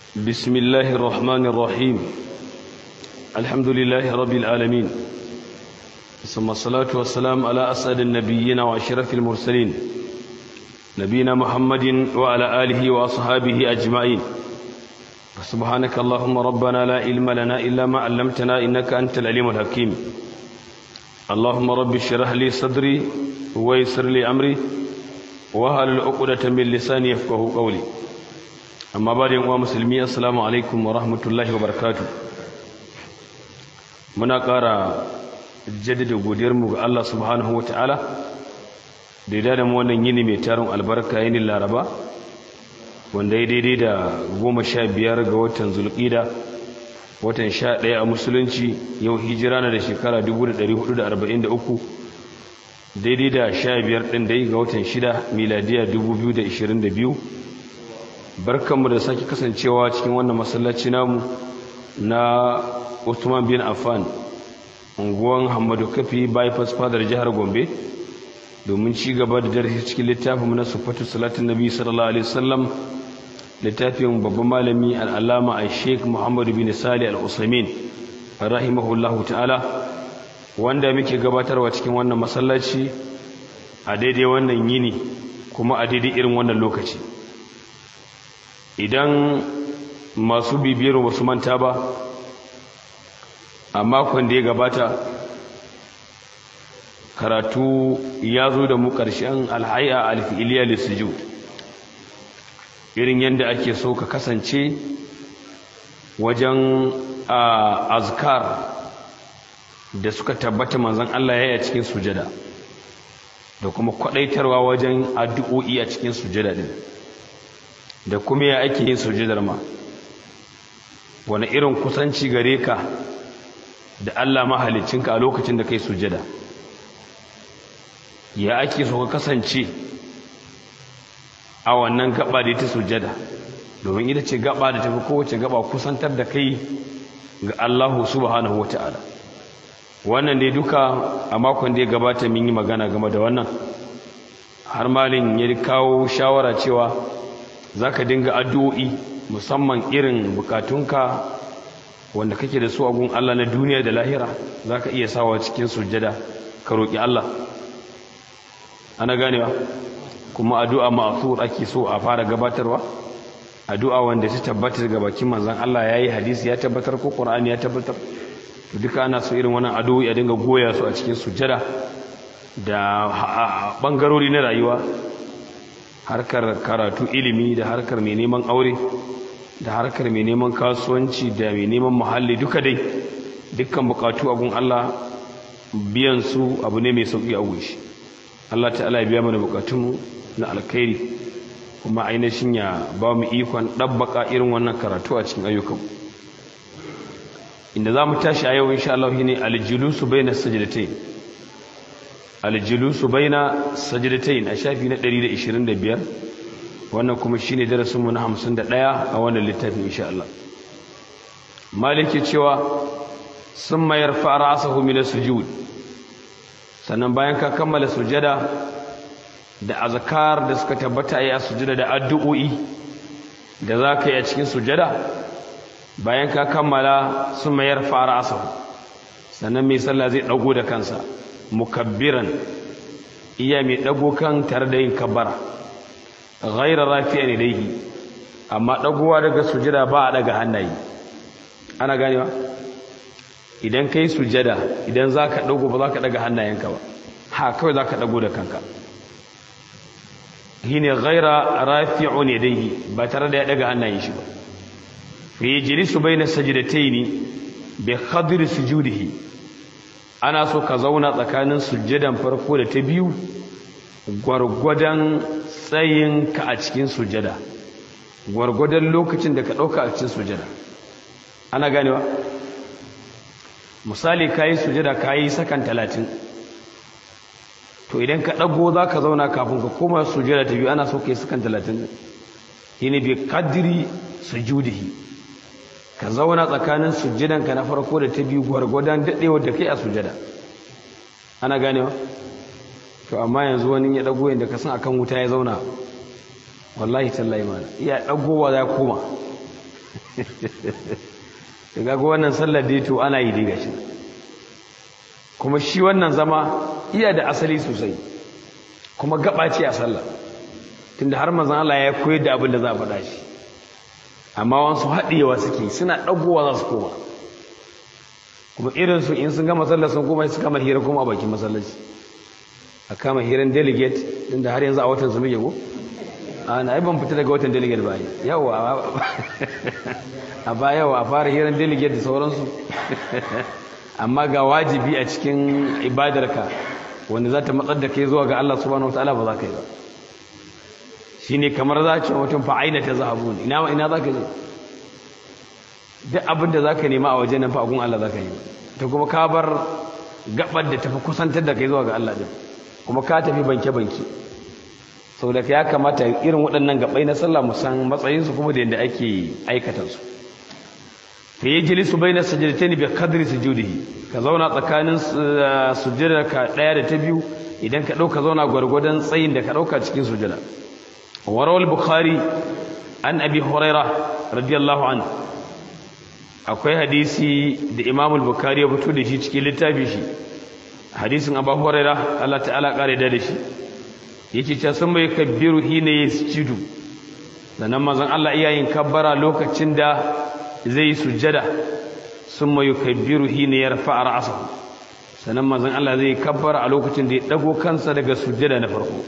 بسم الله الرحمن الرحيم الحمد لله رب العالمين ثم الصلاة والسلام على أسعد النبيين وأشرف المرسلين نبينا محمد وعلى آله وأصحابه أجمعين سبحانك اللهم ربنا لا علم لنا إلا ما علمتنا إنك أنت العليم الحكيم اللهم رب اشرح لي صدري ويسر لي أمري وهل العقدة من لساني يفقه قولي amma ba da yin uwa musulmi assalamu alaikum wa rahmatullahi wa barakatu muna ƙara jaddada godiyarmu ga Allah subhanahu wa ta'ala da ya dada mu wannan yini mai tarin albarka yinin laraba wanda ya daidai da goma sha biyar ga watan zulƙida watan sha ɗaya a musulunci yau hijira na da shekara 1443 daidai da sha biyar ɗin dai ga watan shida miladiya 2022 barkanmu da sake kasancewa cikin wannan masallaci namu na Usman bin Affan unguwan Hamadu Kafi bypass fadar jihar Gombe domin ci gaba da darasi cikin littafin na Sufatu Salatin Nabi sallallahu alaihi wasallam littafin babban malami al-Allama Sheikh Muhammad bin Salih Al-Usaimin rahimahullahu ta'ala wanda muke gabatarwa cikin wannan masallaci a daidai wannan yini kuma a daidai irin wannan lokaci idan masu bibiyar wasu manta ba a makon da ya gabata karatu ya zo da mu ƙarshen alhai'a alfi'iliya lissiju irin yadda ake so ka kasance wajen azkar da suka tabbata manzan Allah ya yi a cikin sujada da kuma kwaɗaitarwa wajen addu'o'i a cikin sujada din da kuma ya ake yin sujudar ma wani irin kusanci gare ka da Allah mahalicinka a lokacin da kai sujada ya ake so ka kasance a wannan gaba da ta sujada domin ita ce gaba da tafi kowace gaba kusantar da kai ga Allah subhanahu wata'ala wannan dai duka a makon da ya gabata mun yi magana game da wannan har malin ya kawo shawara cewa za ka dinga addu'o'i musamman irin bukatunka wanda kake da su agun Allah na duniya da lahira za ka iya sawa cikin sujjada ka roƙi Allah ana ganewa kuma addu'a ma'asur ake so a fara gabatarwa addu'a wanda ta tabbatar ga bakin manzan Allah ya yi hadisi ya tabbatar ko ƙur'ani ya tabbatar duka ana so irin wannan addu'o'i a dinga goya su a cikin sujjada da ɓangarori na rayuwa harkar karatu ilimi da harkar mai neman aure da harkar mai neman kasuwanci da mai neman muhalli duka dai dukkan bukatu abun Allah biyan su abu ne mai sauki a gunshi Allah ta'ala ya biya mana bukatunmu na alkhairi kuma ainihin ya ba mu ikon dabbaka irin wannan karatu a cikin ayyukan inda za mu tashi a yau insha Allah shine aljulusu bainas sajdatayn aljulusu baina sajdatain a shafi na 125 wannan kuma shine darasin mu na 51 a wannan littafin insha Allah maliki cewa summa yarfa ra'sahu min as-sujud sannan bayan ka kammala sujada da azkar da suka tabbata a sujada da addu'o'i da zaka yi a cikin sujada bayan ka kammala summa yarfa ra'sahu sannan mai sallah zai dago da kansa mukabbiran iya mai dago kan tare da yin kabbara ghaira rafi'an ilayhi amma dagowa daga sujada ba a daga hannaye ana ganewa idan kai sujada idan zaka dago ba zaka daga hannayenka ba ha kawai zaka dago da kanka shine ghaira rafi'un ilayhi ba tare da ya daga hannayen shi ba fi yajlisu bayna sajdatayn bi khadri sujudihi ana so ka zauna tsakanin sujjadan farko da ta biyu gwargwadon tsayinka a cikin sujjada gwargwadon lokacin da ka ɗauka a cikin sujjada ana ganewa misali ka yi sujjada ka yi sakan talatin to idan ka ɗago za ka zauna kafin ka koma sujjada ta biyu ana so ka yi sakan talatin yi ne bi kadiri sujudihi ka zauna tsakanin sujjadanka na farko da ta biyu gwargwadon daɗewar da kai a sujjada ana ganewa to amma yanzu wani ya ɗago yadda ka san akan wuta ya zauna wallahi tallahi mana iya ɗagowa ya koma daga ga wannan sallar da to ana yi diga shi kuma shi wannan zama iya da asali sosai kuma gaba ce a sallah tunda har manzon Allah ya koyar da abin da za a faɗa shi amma wasu haɗewa suke suna ɗagowa za su koma kuma irinsu in sun gama sallar sun koma su kama hira kuma a bakin masallaci a kama hiran delegate inda har yanzu a watan su muke ko a na ban fita daga watan delegate ba yawa a ba yawa a fara hiran delegate da sauransu amma ga wajibi a cikin ibadarka wanda za ta matsar da kai zuwa ga Allah subhanahu wa ta'ala ba za ka yi ba shi ne kamar za ce mutum fa'aina ta zahabu ina ina za ka je duk abin da za ka nema a waje nan fa'agun Allah za ka yi ta kuma ka bar gabar da tafi kusantar da kai zuwa ga Allah din kuma ka tafi banke-banke sau da ya kamata irin waɗannan gabai na sallah musan matsayinsu kuma da yadda ake aikatansu fa yi jilisu bai na sajadatai bi kadri sujudihi ka zauna tsakanin sujjada ka ɗaya da ta biyu idan ka ɗauka zauna gwargwadon tsayin da ka ɗauka cikin sujjada warawal bukhari an abi huraira radiyallahu an akwai hadisi da imam bukhari ya fito da shi cikin littafi shi hadisin abu huraira Allah ta'ala kare da shi yake cewa sun bai kabbiru hina yasjudu sannan manzon Allah iyayin kabbara lokacin da zai sujjada sun mai kabbiru hina yarfa ra'sahu sannan manzon Allah zai kabbara a lokacin da ya dago kansa daga sujjada na farko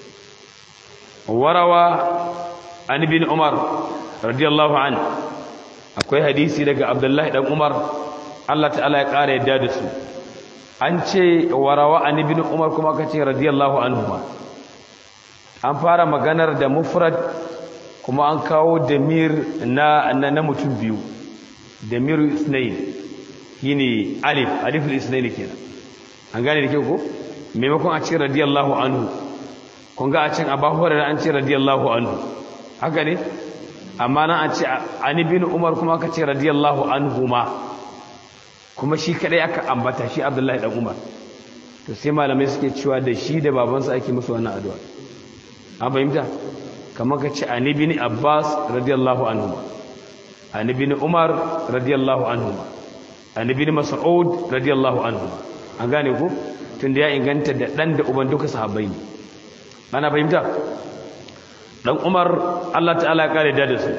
warawa an bin umar radiyallahu an akwai hadisi daga abdullahi dan umar Allah ta'ala ya ƙara yadda da su an ce warawa an bin umar kuma ka ce radiyallahu anhu an fara maganar da mufrad kuma an kawo damir na na mutum biyu damir isnayn shine alif alif al-isnayn kenan an gane da kyau ko maimakon a ce radiyallahu anhu kun ga a cin abu hurairar an ce radiyallahu anhu haka ne amma nan an ce ani bin umar kuma aka ce radiyallahu anhu ma kuma shi kadai aka ambata shi abdullahi dan umar to sai malamai suke cewa da shi da babansa ake musu wannan addu'a an fahimta kamar ka ce ani bin abbas radiyallahu anhu ani bin umar radiyallahu anhu ani bin mas'ud radiyallahu anhu an gane ku tunda ya inganta da dan da uban duka sahabbai ne ana fahimta dan umar Allah ta'ala ya kare da su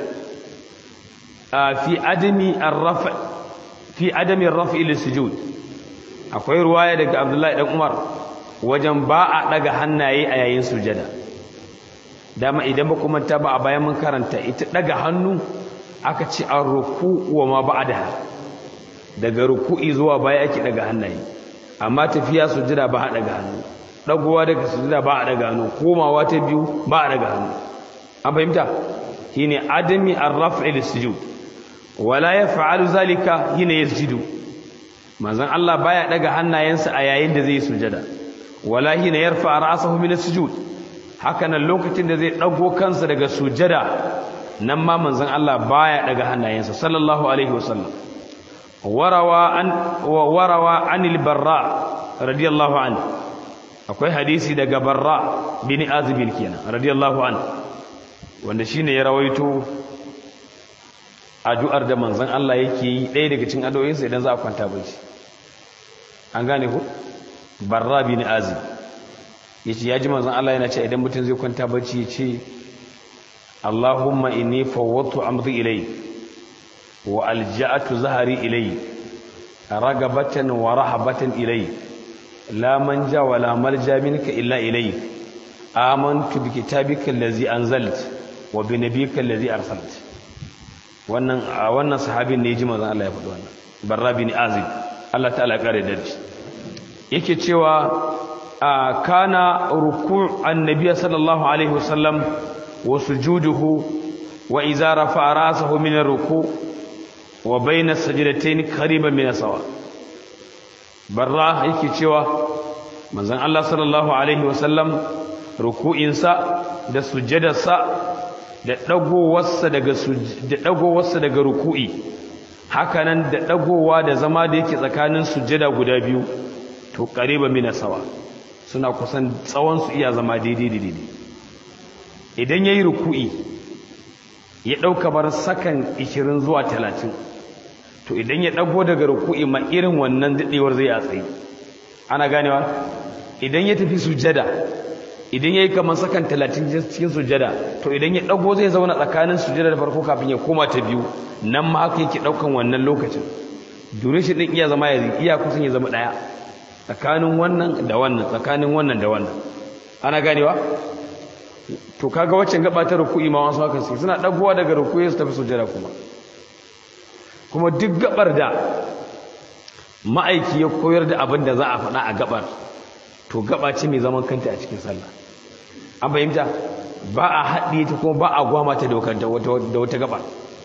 fi adami ar-raf fi adami ar-raf ila sujud akwai ruwaya daga Abdullahi dan Umar wajen ba a daga hannaye a yayin sujada dama idan ba kuma ta ba a bayan mun karanta ita daga hannu aka ce ar-ruku wa ma ba'daha daga ruku'i zuwa baya ake daga hannaye amma tafiya sujada ba a daga hannu dagowa daga sujada ba a daga hannu komawa ta biyu ba a daga hannu an fahimta shine adami ar-raf'i lis-sujud wala yaf'alu zalika hina yasjudu manzon Allah baya daga hannayensa a yayin da zai sujada wala hina yarfa ra'sahu min as-sujud haka nan lokacin da zai dago kansa daga sujada nan ma manzon Allah baya daga hannayensa sallallahu alaihi wasallam warawa an warawa anil barra radiyallahu anhu akwai hadisi daga barra bin azibin kenan radiyallahu an wanda shine ya rawaito addu'ar da manzon Allah yake yi ɗaya daga cikin addu'o'insa idan za a kwanta bacci an gane ku barra bin azib yace yaji manzon Allah yana cewa idan mutum zai kwanta bacci yace Allahumma inni fawwadtu amri ilayk wa alja'atu zahri ilayk ragabatan wa rahabatan ilayk لا منجا ولا ملجا منك إلا إليك آمنت بكتابك الذي أنزلت وبنبيك الذي أرسلت wannan wannan sahabin ne ji manzon Allah ya faɗi wannan barra bin azib Allah ta'ala ya kare darji yake cewa kana ruku' annabi sallallahu alaihi wasallam wa sujuduhu wa idza rafa'a ra'sahu min ar-ruku' wa bayna as-sajdatayn qariban min sawa barra yake cewa manzon Allah sallallahu alaihi wasallam ruku'insa da sujjadarsa da dagowarsa daga da dagowarsa daga ruku'i hakanan da dagowa da zama da yake tsakanin sujjada guda biyu to qariba min sawa suna kusan tsawon su iya zama daidai daidai idan yayi ruku'i ya ɗauka bar sakan 20 zuwa 30 to idan ya ɗago daga ruku'i ma irin wannan daɗewar zai a tsaye ana ganewa idan ya tafi sujada idan ya yi kamar sakan 30 cikin sujada to idan ya ɗago zai zauna tsakanin sujada da farko kafin ya koma ta biyu nan ma haka yake ɗaukan wannan lokacin duration ɗin iya zama ya iya kusan ya zama ɗaya tsakanin wannan da wannan tsakanin wannan da wannan ana ganewa to kaga waccan gaba ta ruku'i ma wasu haka sai suna dagowa daga ruku'i su tafi sujada kuma kuma duk gabar da ma'aiki ya koyar da abin da za a faɗa a gabar to gaba ce mai zaman kanta a cikin sallah an fahimta ba a haɗe ta kuma ba a gwama ta da wata gaba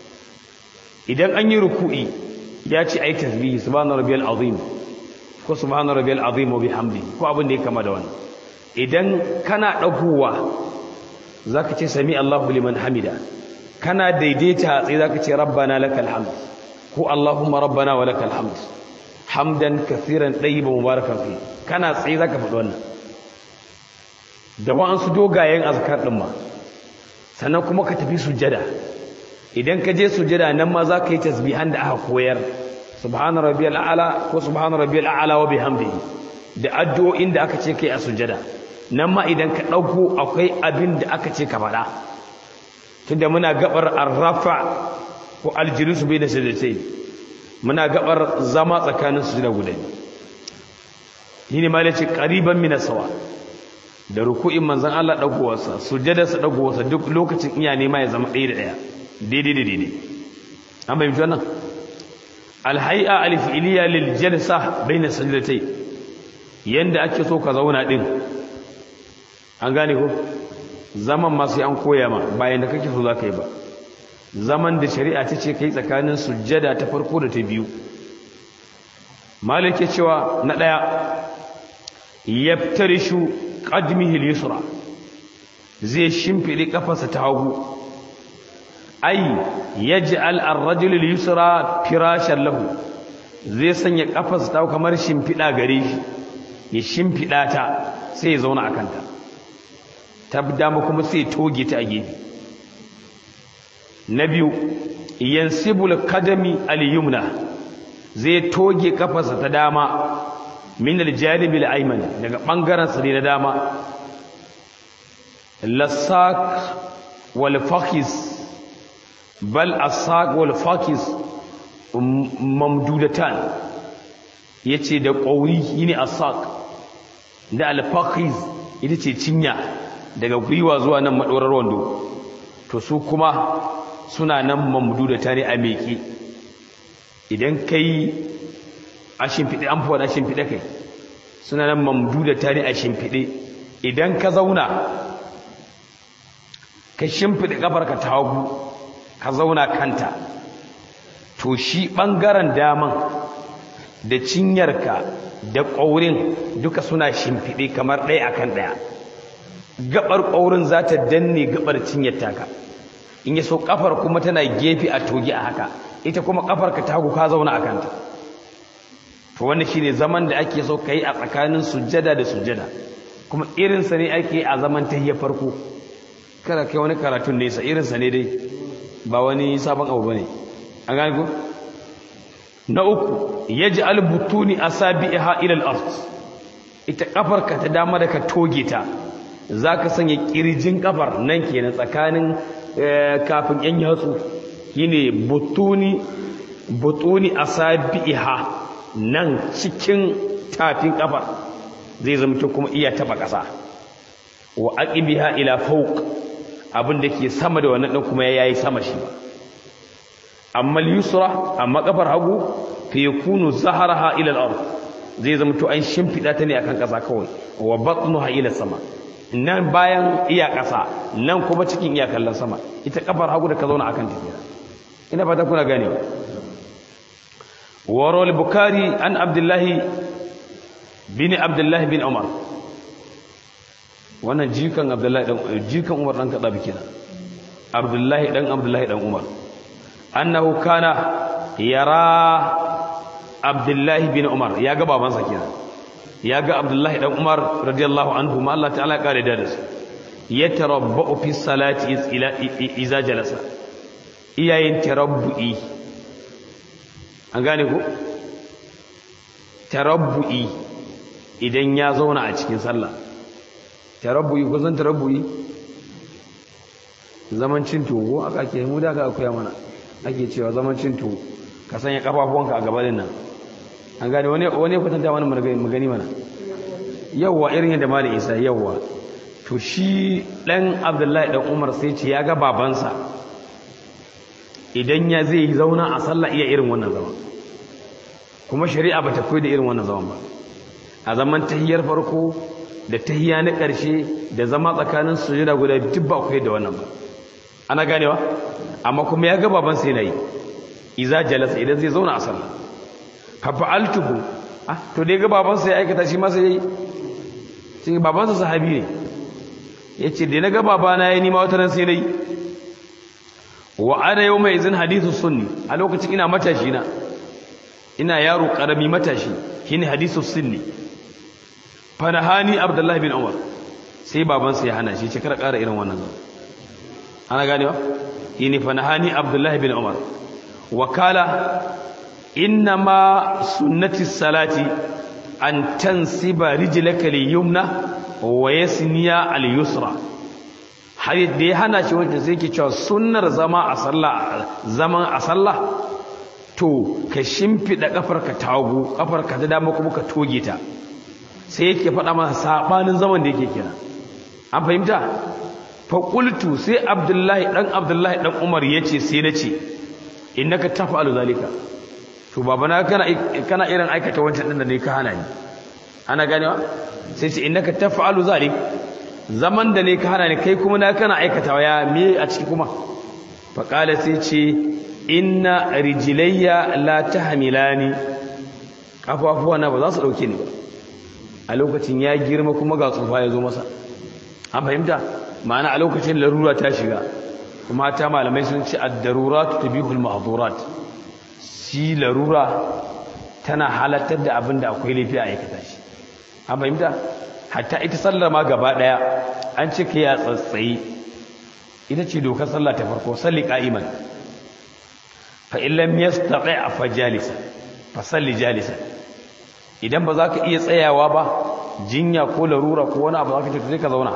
idan an yi ruku'i ya ce ai tasbihi subhana rabbiyal azim ko subhana rabbiyal azim wa bihamdi ko abin da ya kama da wannan idan kana dagowa zaka ce sami Allahu liman hamida kana daidaita tsaye zaka ce rabbana lakal hamd ko allahumma rabbana wa lakal hamd hamdan kaseeran tayyiban mubarakan fi kana tsaye zaka faɗi wannan da wa'ansu dogayen azkar din ma sannan kuma ka tafi sujada idan ka je sujada nan ma zaka yi tasbihan da aka koyar subhana rabbiyal a'la ko subhana rabbiyal a'la wa bihamdihi da addu'o'in da aka ce kai a sujada nan ma idan ka dauko akwai abin da aka ce ka faɗa tunda muna gabar arrafa ko aljulus bai da sajdatai muna gabar zama tsakanin sujada guda yini ma lace qariban min sawa da ruku'in manzon Allah dagowarsa sujadarsa dagowarsa duk lokacin iya nema ya zama ɗaya da ɗaya daidai da daidai an bayyana wannan alhai'a alfi'liya lil jalsa baina sajdatay yanda ake so ka zauna din an gane ko zaman ma sai an koya ma bayan da kake so zaka yi ba zaman da shari'a ta ce kai tsakanin sujjada ta farko da ta biyu malike cewa na daya yaftarishu qadmihi al-yusra zai shimfide kafarsa ta hagu ai yaj'al ar-rajul al-yusra firashan lahu zai sanya kafarsa ta kamar shimfida gare shi ya shimfida ta sai ya zauna akan ta tabdama kuma sai toge ta a gefe na biyu yansibul qadami al-yumna zai toge kafarsa ta dama min al-janib al-ayman daga bangaren sa na dama lasak wal fakhis bal asaq wal fakis mamdudatan yace da qauri yini asaq da al fakis ita ce cinya daga gwiwa zuwa nan madorar wando to su kuma suna nan mamdudatan a meki idan kai a shimfide an fara shimfide kai suna nan mamdudatan a shimfide idan ka zauna ka shimfide kafarka ta hagu ka zauna kanta to shi ɓangaren daman da cinyarka da ƙaurin duka suna shimfiɗe kamar ɗaya akan ɗaya gabar ƙaurin za ta danne gabar cinyar taka in ya so ƙafar kuma tana gefe a togi a haka ita kuma ƙafar ka tagu ka zauna a kanta to wanda shi ne zaman da ake so ka yi a tsakanin sujjada da sujjada kuma irinsa ne ake a zaman ta farko kada kai wani karatun nesa irinsa ne dai ba wani sabon abu bane an gane ko na uku yaj'al butuni asabiha ila al-ard ita kafar ka ta dama da ka toge ta zaka sanya kirjin kafar nan kenan tsakanin kafin yan yatsu shine butuni butuni asabiha nan cikin tafin kafar zai zama kuma iya taba kasa wa aqibiha ila fawq abin da ke sama da wannan kuma ya yi sama shi ba amma yusra amma kafar hagu fa yakunu zaharaha ila al-ard zai zama to an shimfida ta ne akan kasa kawai wa batnuha ila sama nan bayan iya kasa nan kuma cikin iya kallon sama ita kafar hagu da ka zauna akan ta ina fata kuna gane wa rawal bukhari an abdullahi bin abdullahi bin umar wannan jikan abdullahi dan jikan umar dan kadabi kenan abdullahi dan abdullahi dan umar annahu kana yara abdullahi bin umar ya ga babansa kenan ya ga abdullahi dan umar radiyallahu anhu ma Allah ta'ala kare da su yatarabba'u fi salati ila iza jalasa iyayen tarabbu'i an gane ko tarabbu'i idan ya zauna a cikin sallah tarabbu'i ko san tarabbu'i zaman cin togo aka ake mu da aka koya mana ake cewa zaman cin togo ka sanya kafafuwanka a gabanin nan an gane wani wani kwatanta wani magani mana yawwa irin yadda malam isa yawwa to shi dan abdullahi dan umar sai ce ya ga babansa idan ya zai zauna a sallah iya irin wannan zaman kuma shari'a ba ta koyi da irin wannan zaman ba a zaman tahiyar farko da tahiya na ƙarshe da zama tsakanin sujuda guda duk ba koyi da wannan ba ana ganewa amma kuma ya ga babansa yana yi iza jalasa idan zai zauna a sallah fa fa'altuhu ah to dai ga babansa ya aikata shi masa yayi shi babansa sahabi ne yace da na ga babana yayi ni ma wata ran sai nayi wa ana yawma izin hadithu sunni a lokacin ina matashi na ina yaro karami matashi shine hadithu sunni fa nahani abdullahi bin umar sai babansa ya hana shi ce kar ƙara irin wannan ana ganewa yini fa nahani abdullahi bin umar wakala innama sunnati salati an tansiba rijlaka liyumna wa yasniya al-yusra har da ya hana shi wanda sai ke cewa sunnar zama a sallah zaman a sallah to ka shimfida kafarka ta hagu kafarka ta dama kuma ka toge ta sai yake faɗa masa sabanin zaman da yake kira an fahimta fa qultu sai abdullahi dan abdullahi dan umar yace sai nace innaka taf'alu zalika to babana kana kana irin aikata wancan din da ne ka hana ni ana ganewa sai ce innaka taf'alu zalik zaman da ne ka hana ni kai kuma na kana aikatawa ya me a ciki kuma fa qala sai ce inna rijlayya la tahmilani kafafuwa na ba za su dauke ni ba a lokacin ya girma kuma ga tsufa ya zo masa an fahimta ma'ana a lokacin larura ta shiga kuma ta malamai sun ce ad-darurat tubihul mahdhurat shi larura tana halattar da abin da akwai laifi a aikata shi an fahimta hatta ita sallar ma gaba daya an ce ka ya tsatsayi ita ce dokar sallah ta farko salli qa'iman fa in lam yastati fa jalisa fa salli jalisa idan ba za ka iya tsayawa ba jinya ko larura ko wani abu za ka ce sai ka zauna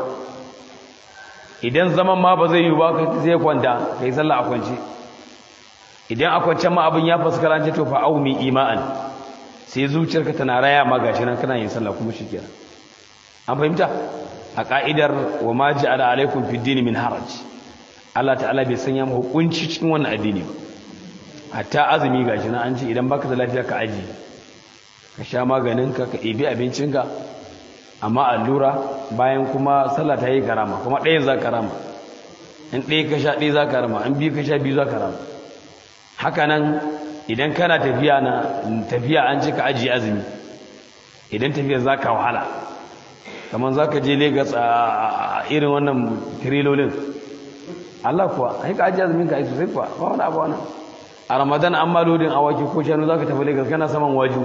idan zaman ma ba zai yi ba ka zai kwanta ka yi sallah a kwance idan a kwance ma abin ya fuskara ce to fa aumi ima'an sai zuciyarka tana raya ma gashi nan kana yin sallah kuma shikenan an fahimta a ka'idar wa ma ja'ala alaikum fid din min haraj Allah ta'ala bai sanya mu hukunci cikin wannan addini ba hatta azumi gashi nan an ce idan baka da lafiya ka aji ka sha maganinka ka ibi abincinka amma allura bayan kuma sallah ta yi karama kuma ɗaya za karama in ɗaya ka sha ɗaya za karama in biyu ka sha biyu za karama haka nan idan kana tafiya na tafiya an cika ajiye azumi idan tafiya za ka wahala kamar za ka je Legas a irin wannan tirilolin Allah kuwa ai ka ajiye azumin ka ai sosai kuwa ba wani abu wani a ramadan an ma lodin awaki ko shanu za ka tafi Legas kana saman waju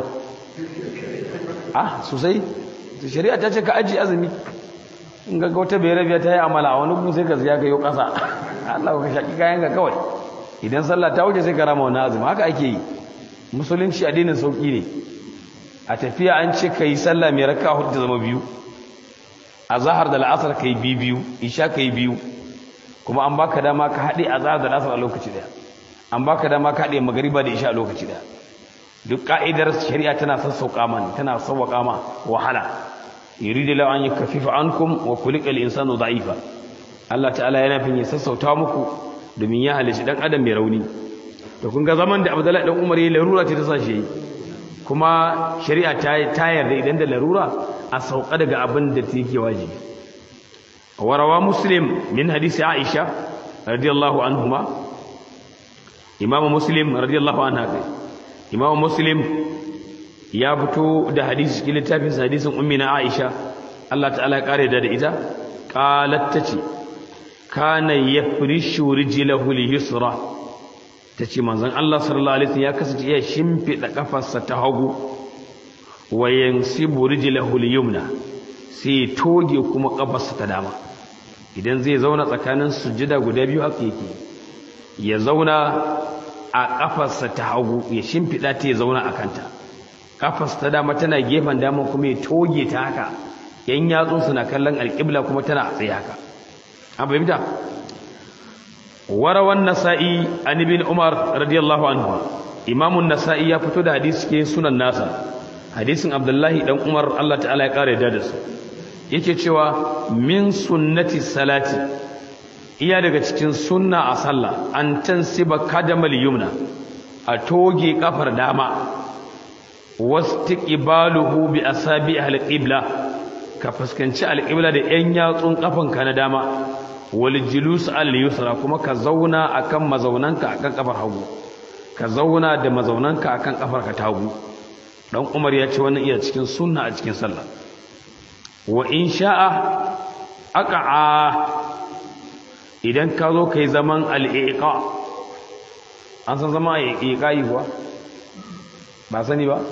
ah sosai shari'a ta ce ka ajiye azumi in ga wata bai rabiya ta yi amala a wani gun sai ka ziya ka yi ƙasa Allah ka shaƙi kayan ka kawai idan sallah ta wuce sai ka rama wani azumi haka ake yi musulunci addinin sauƙi ne a tafiya an ce ka yi sallah mai raka hudu ta zama biyu a zahar da la'asar ka yi biyu biyu isha ka yi biyu kuma an baka dama ka haɗe a zahar da la'asar a lokaci ɗaya an baka dama ka haɗe magariba da isha a lokaci ɗaya duk ka'idar shari'a tana sassauƙa man tana sauƙa ma wahala yuridu law an yukaffifa ankum wa khuliqa al-insanu da'ifa Allah ta'ala yana fin ya sassauta muku domin ya halici dan adam mai rauni to kun ga zaman da Abdullahi dan Umar yayi larura ce ta sa shi kuma shari'a ta ta yarda idan da larura a sauka daga abin da take wajibi warawa muslim min hadisi Aisha radiyallahu anhuma Imam Muslim radiyallahu anha Imam Muslim ya fito da hadisi cikin littafin hadisin ummi na Aisha Allah ta'ala ya kare da ita qalat tace kana yafrishu rijlahu al-yusra tace manzon Allah sallallahu alaihi wasallam ya kasance ya shimfida kafarsa ta hagu wa yansibu rijlahu al-yumna sai toge kuma kafarsa ta dama idan zai zauna tsakanin sujjada guda biyu haka yake ya zauna a kafarsa ta hagu ya shimfida ta ya zauna a kanta kafarsa ta dama tana gefen dama kuma ya toge ta haka yan yatsunsu na kallon alƙibla kuma tana a tsaye haka an fahimta warawan nasa'i an ibn umar radiyallahu anhu imamun nasa'i ya fito da hadisi ke sunan nasa hadisin abdullahi dan umar Allah ta'ala ya kare da su yake cewa min sunnati salati iya daga cikin sunna a sallah an tansiba kadamal yumna a toge kafar dama wastiqbaluhu bi asabi ahli qibla ka fuskanci alqibla da yan yatsun kafanka na dama wal julus al yusra kuma ka zauna akan mazaunanka akan kafar hagu ka zauna da mazaunanka akan kafar ka tagu dan Umar ya ce wannan iya cikin sunna a cikin sallah wa in sha'a aqa'a idan ka zo kai zaman al-iqa an san zama iqa yi kuwa ba sani ba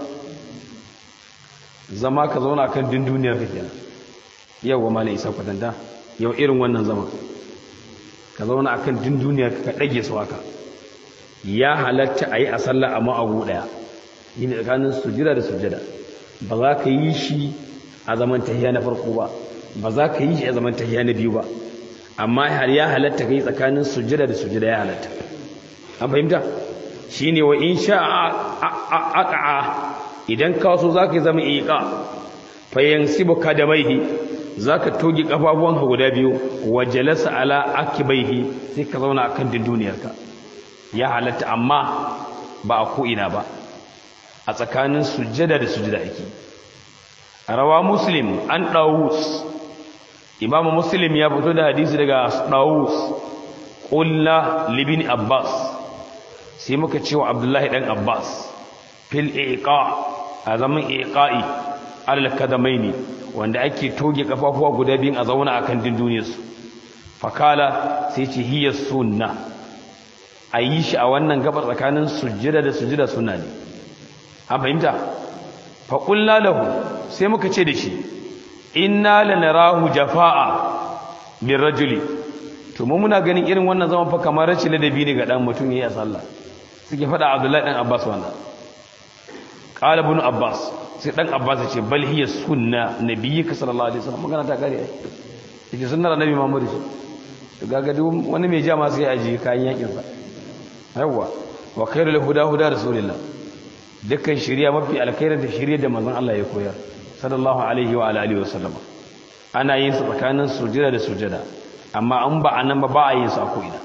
zama ka zauna kan dunduniyar ka kenan yau wa malai isa kwatanta yau irin wannan zama ka zauna akan dunduniyar ka dage su haka ya halatta ayi a sallah amma abu daya yi ne tsakanin sujjada da sujjada ba za ka yi shi a zaman tahiya na farko ba ba za ka yi shi a zaman tahiya na biyu ba amma har ya halatta ka yi tsakanin sujjada da sujjada ya halatta an fahimta shi ne wa in sha aqa'a idan ka so za ka yi zama iqa fa yansibu kadamaihi za ka togi kafafuwan ka guda biyu wa jalasa ala akibaihi sai ka zauna akan dinduniyarka ya halatta amma ba a ko ina ba a tsakanin sujjada da sujjada ake rawa muslim an dawus imamu muslim ya fito da hadisi daga dawus ƙulla libin abbas sai muka ce wa abdullahi ɗan abbas fil iqa a zaman iqa'i alal kadamaini wanda ake toge kafafuwa guda biyun a zauna akan dinduniyarsu fakala sai ce hiya sunna a yi shi a wannan gabar tsakanin sujjada da sujjada sunna ne an fahimta faƙulla lahu sai muka ce da shi inna lanarahu jafa'a bin rajuli to mu muna ganin irin wannan zaman fa kamar rashin ladabi ne ga dan mutum yayi a sallah suke faɗa Abdullahi dan Abbas wannan qala ibn Abbas sai dan Abbas ya ce bal hiya sunna nabiyyika sallallahu alaihi wasallam magana ta kare yake sunnar annabi Muhammad to ga duk wani mai jama sai aji kayan yakin sa yawa wa khairul huda huda rasulillah dukkan shari'a mafi alkhairin da shari'a da manzon Allah ya koyar sallallahu alaihi wa alihi wa sallama ana yin su tsakanin sujada da sujada amma an ba anan ba ba a yin su a ko'ina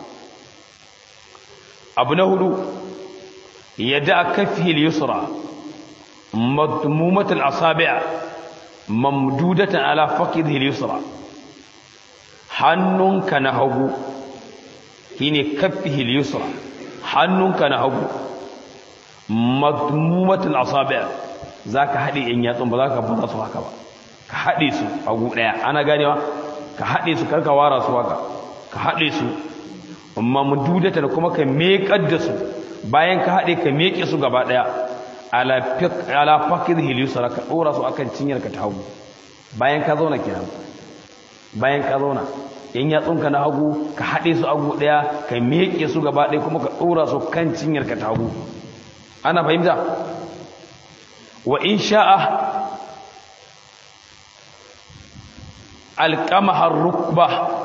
abu na hudu yadda kafi al-yusra madmumat al-asabi' mamdudatan ala faqidhi al-yusra hannunka na hagu shine kafi al-yusra hannunka na hagu madmumatul asabi' zaka hade yan yatsun ba zaka fara su haka ba ka hade su a gu daya ana ganewa ka hade su karka wara su haka ka hade su amma mududata da kuma ka mekar da su bayan ka hade ka meke su gaba daya ala fiq ala faqidhi yusra ka dora su akan cinyar ka ta hagu bayan ka zauna kenan bayan ka zauna yan yatsunka na hagu ka hade su a gu daya ka meke su gaba daya kuma ka dora su kan cinyar ka ta hagu ana fahimta wa in sha'a alqamahar rukba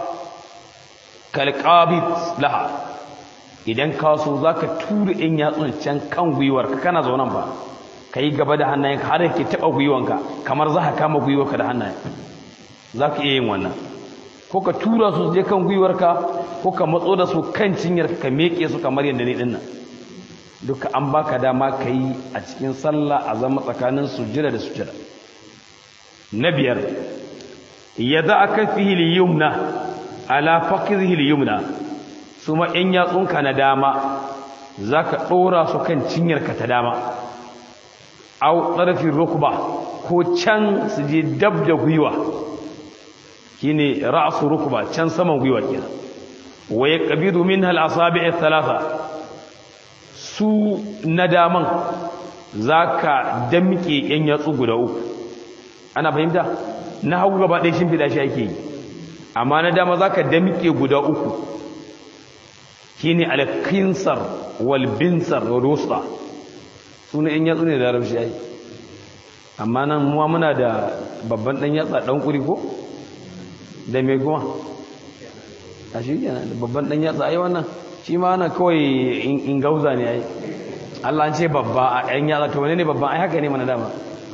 kalqabit laha idan ka so zaka tura in yatsun can kan gwiwar ka kana zaunan ba kai gaba da hannayenka har yake taba gwiwanka kamar za ka kama gwiwarka da hannayen zaka iya yin wannan ko ka tura su je kan gwiwarka ko ka matso da su kan cinyarka ka meke su kamar yadda ne dinnan duka an baka dama ka yi a cikin sallah a zama tsakanin sujjada da sujjada na biyar ya za a kafi hiliyumna ala fakir hiliyumna su ma ‘yan yatsunka na dama za ka ɗora su kan cinyarka ta dama au ƙarfin rukba ko can su je dab da gwiwa shi ne ra'asu rukba can saman gwiwa kenan wa ya ƙabidu min hal'asabi talata su na daman za ka damke ‘yan yatsu guda uku ana fahimta na hagu gaba ɗaya shimfiɗa shi ake yi amma na dama za ka damke guda uku shine al-kinsar wal binsar wal wusta sune in yatsu ne da larabci ai amma nan muwa muna da babban dan yatsa dan kuri ko da mai goma a shi kenan da babban dan yatsa ai wannan shi ma na kawai in gauza ne ai Allah an ce babba a ɗan yatsa to wane ne babban ai haka ne mana dama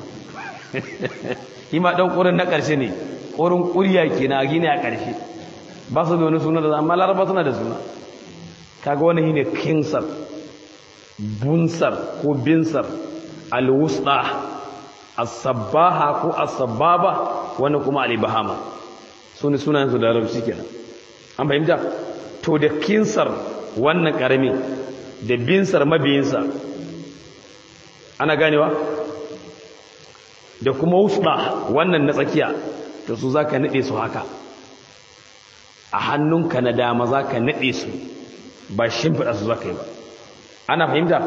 shi ma ɗan ƙurin na ƙarshe ne ƙurin ƙuriya ke na gini a ƙarshe ba su da wani suna da amma laraba suna da suna kaga wani shi ne kinsar bunsar ko binsar alwusta asabbaha ko asababa wani kuma alibahama su ne sunayensu da larabci kenan an fahimta to da kinsar wannan ƙarami da binsar mabiyinsa ana ganewa da kuma wusda wannan na tsakiya to su za ka naɗe su haka a hannunka na dama za ka naɗe su ba shimfiɗa su za ka yi ba ana fahimta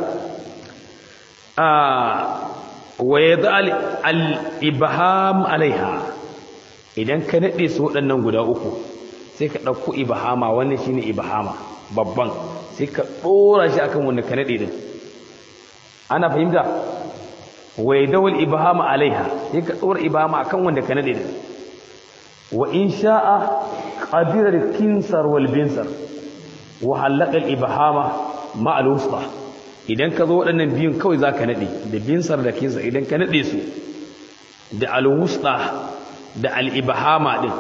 waye za al'ibaham alaiha idan ka naɗe su waɗannan guda uku sai ka ɗauko ibahama wannan shi ne ibahama babban sai ka ɗora shi akan wanda ka naɗe din ana fahimta wai dawal ibahama alaiha sai ka ɗora ibahama akan wanda ka naɗe din wa in sha'a qadirar kinsar wal binsar wa halaka al ibahama ma al wusta idan ka zo waɗannan biyun kawai za ka naɗe da binsar da kinsar idan ka naɗe su da al wusta da al ibahama din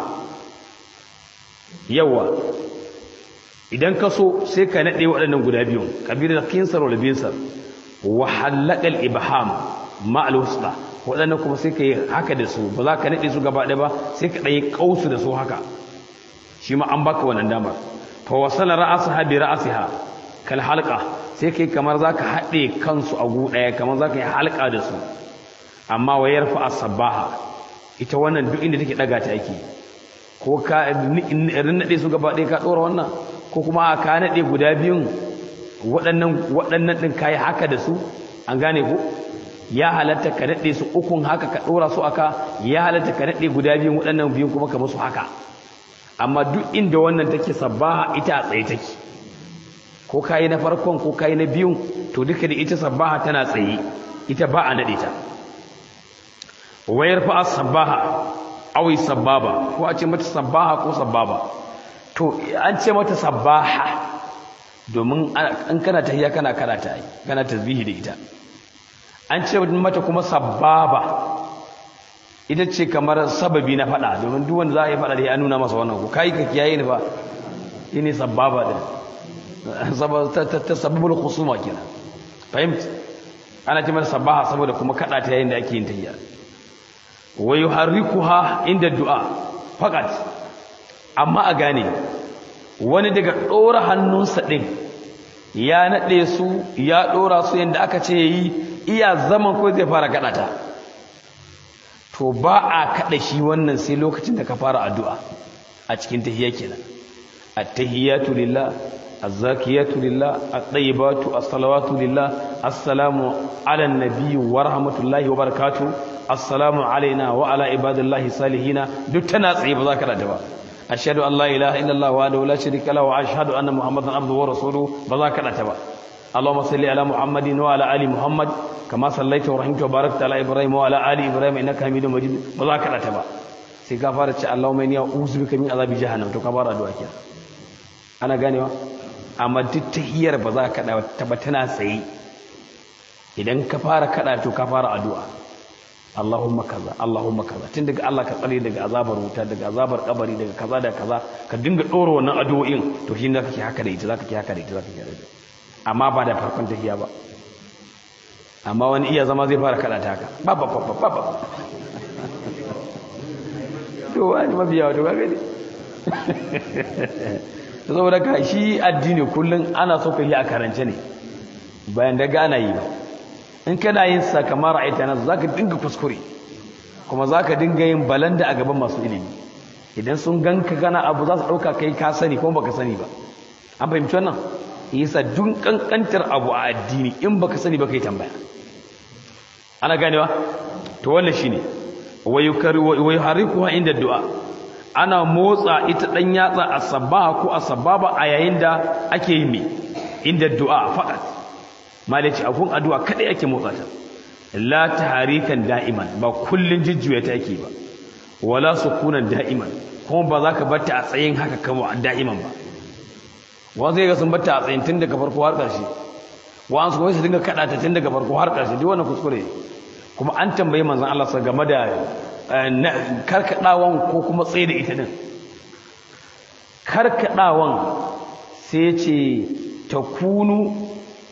yawa idan ka so sai ka naɗe waɗannan guda biyun kabilar kinsar wal binsar wa halakal ibham ma al wusta waɗannan kuma sai ka yi haka da su ba za ka naɗe su gaba ɗaya ba sai ka ɗaya ƙausu da su haka shi ma an baka wannan damar fa wasala ra'asaha bi ra'asiha kal halqa sai kai kamar za ka haɗe kansu a gu ɗaya kamar za ka yi halka da su amma wa yarfa as-sabaha ita wannan duk inda take ɗaga ta ake ko ka naɗe su gaba ɗaya ka ɗora wannan ko kuma ka naɗe guda biyun waɗannan waɗannan ɗin ka yi haka da su an gane ko ya halatta ka naɗe su ukun haka ka ɗora su aka ya halatta ka naɗe guda biyun waɗannan biyun kuma ka musu haka amma duk inda wannan take sabbaha ita a tsaye take ko ka yi na farkon ko ka yi na biyun to duka da ita sabbaha tana tsaye ita ba a naɗe ta wayar fa'a sabbaha awai sababa ko a ce mata sabbaha ko sababa to an ce mata sabbaha domin an kana tahiyya kana karata yi kana tasbihi da ita an ce mata kuma sababa ita ce kamar sababi na fada domin duk wanda za a yi fada da ya nuna masa wannan ko kai ka kiyaye ni fa shine sababa din ta sababul khusuma kenan fahimta ana ce mata sabbaha saboda kuma kada ta yayin da ake yin tahiyya wa yuharrikuha inda du'a faqat amma a gane wani daga dora hannunsa din ya nade su ya dora su yanda aka ce yi iya zaman ko zai fara kada ta to ba a kada shi wannan sai lokacin da ka fara addu'a a cikin tahiyya kenan at-tahiyatu lillah az-zakiyatu lillah at-tayyibatu as-salawatu lillah assalamu ala an-nabi wa rahmatullahi wa barakatuh assalamu alaina wa ala ibadillahi salihina duk tana tsaye ba za ka rada ba ashhadu an la ilaha illallah wa la sharika lahu wa ashhadu anna muhammadan abduhu wa rasuluhu ba za ka rada ba اللهم صل على محمد وعلى ال محمد كما صليت ورحمت وباركت على ابراهيم وعلى ال ابراهيم انك حميد مجيد ba za ka rada ba sai ka fara ce Allahumma inni a'udhu bika min azabi jahannam to ka fara addu'a kenan ana ganewa amma duk tahiyar ba za ka da ta ba tana tsaye idan ka fara kada to ka fara addu'a Allahumma kaza Allahumma kaza tun daga Allah ka tsare daga azabar wuta daga azabar kabari daga kaza da kaza ka dinga dora wannan addu'o'in to shi ne kake haka da ita zaka ki haka da ita zaka ki haka da ita amma ba da farkon tahiya ba amma wani iya zama zai fara kada ta haka ba ba ba ba ba to wani mabiya to ga gani saboda ka shi addini kullum ana so ka yi a karance ne bayan da gana yi ba in kana yin sa kamar ra'ayta nas zaka dinga kuskure kuma zaka dinga yin balanda a gaban masu ilimi idan sun ganka kana abu za su dauka kai ka sani kuma baka sani ba an fahimci wannan yasa dun kankantar abu a addini in baka sani ba kai tambaya ana ganewa to wannan shine wayukarikuha inda du'a ana motsa ita dan yatsa as-sabaha ko as-sababa a yayin da ake yi me inda du'a faqat malaci akun addu'a kadai ake motsa ta la taharikan da'iman ba kullun jijjuya ta yake ba wala sukunan da'iman kuma ba za ka batta a tsayin haka kama da'iman ba wa zai ga sun batta a tsayin tun daga farko har ƙarshe wa an su kuma su dinga kaɗa ta tun daga farko har ƙarshe duk wannan kuskure kuma an tambayi manzon Allah sa game da karkaɗawan ko kuma tsaye da ita din karkaɗawan sai ce ta kunu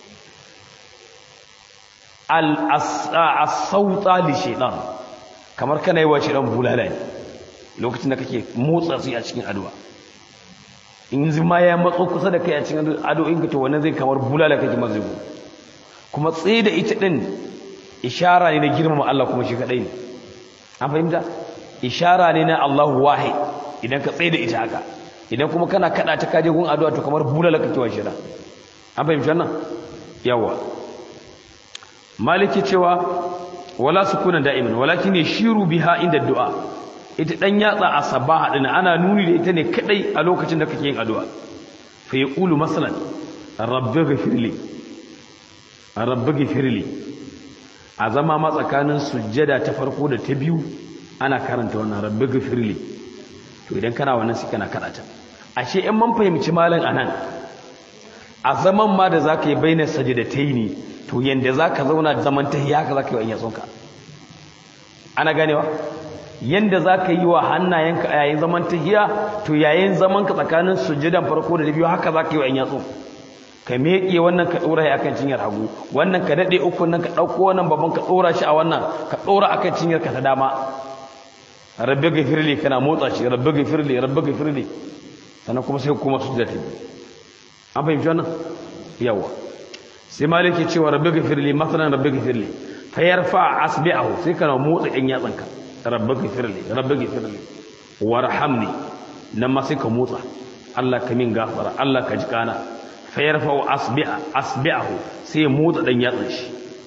al-sauta li shaitan kamar kana yi wa shaitan bulala ne lokacin da kake motsa su a cikin addu'a in zuma ya matso kusa da kai a cikin addu'o'in ka to wannan zai kamar bulala kake mazubu kuma tsaye da ita din ishara ne na girmama Allah kuma shi kadai ne an fahimta ishara ne na Allahu wahid idan ka tsaye da ita haka idan kuma kana kada ta kaje gun addu'a to kamar bulala kake wa shira an fahimci wannan yawa maliki cewa wala sukunan da'iman walakin yashiru biha inda du'a ita dan yatsa a sabaha din ana nuni da ita ne kadai a lokacin da kake yin addu'a fa yaqulu masalan rabbi ghfirli rabbi ghfirli a zama ma tsakanin sujjada ta farko da ta biyu ana karanta wannan rabbi ghfirli to idan kana wannan sai kana karata ashe in mun fahimci malam anan a zaman ma da zaka yi bainar sajidataini to yanda zaka zauna zaman tahiyya ka zaka yi wa yatsunka ana ganewa yanda za ka yi wa hannayenka a yayin zaman tahiya to yayin zaman ka tsakanin sujjadan farko da biyu haka za ka yi wa in yatsu ka meƙe wannan ka ɗora shi akan cinyar hagu wannan ka daɗe uku nan ka ɗauko wannan babban ka ɗora shi a wannan ka ɗora akan cinyar ka ta dama rabbi gafirli kana motsa shi rabbi gafirli rabbi gafirli sannan kuma sai kuma sujjada ta biyu an fahimci wannan yawa sai malik ya cewa rabbi gafirli masalan rabbi gafirli fa yarfa asbi'ahu sai kana motsa ɗan yatsanka rabbi gafirli rabbi gafirli warhamni nan ma sai ka motsa Allah ka min gafara Allah ka ji kana fa yarfa asbi'a asbi'ahu sai motsa ɗan yatsan shi